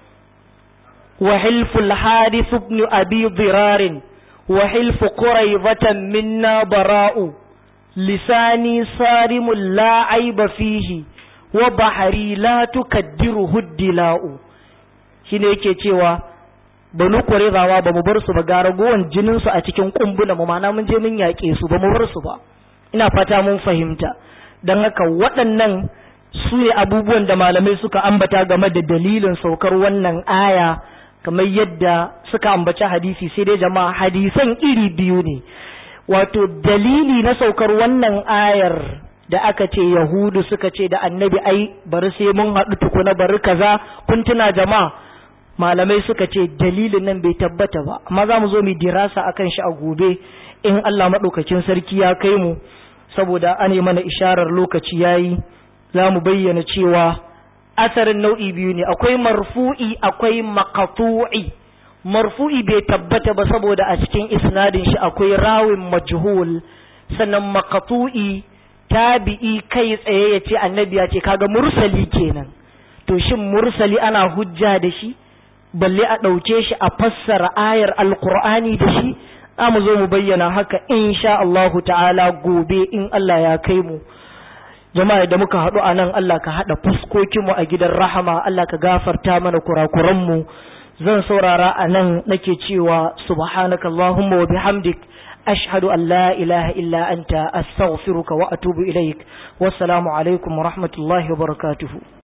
وحلف الحارث بن أبي ضرار وحلف قريضة منا براء lisani sarimun la aiba fihi wa bahari la tukaddiruhu dila'u shine yake cewa banu qurayzawa ba mu bar su ba ga ragowan jinin su a cikin kumbuna mu mana mun je mun yaƙe su ba mu bar su ba ina fata mun fahimta dan haka waɗannan su ne abubuwan da malamai suka ambata game da dalilin saukar wannan aya kamar yadda suka ambaci hadisi sai dai jama'a hadisan iri biyu ne wato dalili na saukar wannan ayar da aka ce yahudu suka ce da annabi ai bari sai mun haɗu tukuna bari kaza kun tuna jama'a malamai suka ce dalilin nan bai tabbata ba amma za mu zo mu dirasa akan shi a gobe in Allah maɗaukakin sarki ya kai mu saboda an yi mana isharar lokaci yayi za mu bayyana cewa asarin nau'i biyu ne akwai marfu'i akwai maqtu'i marfu'i bai tabbata ba saboda a cikin isnadin shi akwai rawin majhul sannan maqtu'i tabi'i kai tsaye ya ce annabi ya ce kaga mursali kenan to shin mursali ana hujja da shi balle a ɗauke shi a fassara ayar alkur'ani da shi za mu zo mu bayyana haka insha Allahu ta'ala gobe in Allah ya kai mu jama'a da muka haɗu a nan Allah ka haɗa fuskokinmu a gidan rahama Allah ka gafarta mana kurakuranmu zan saurara a nan nake cewa subhanaka Allahumma wa bihamdik ashhadu an la ilaha illa anta astaghfiruka wa atubu ilaik wassalamu alaikum wa rahmatullahi wa barakatuhu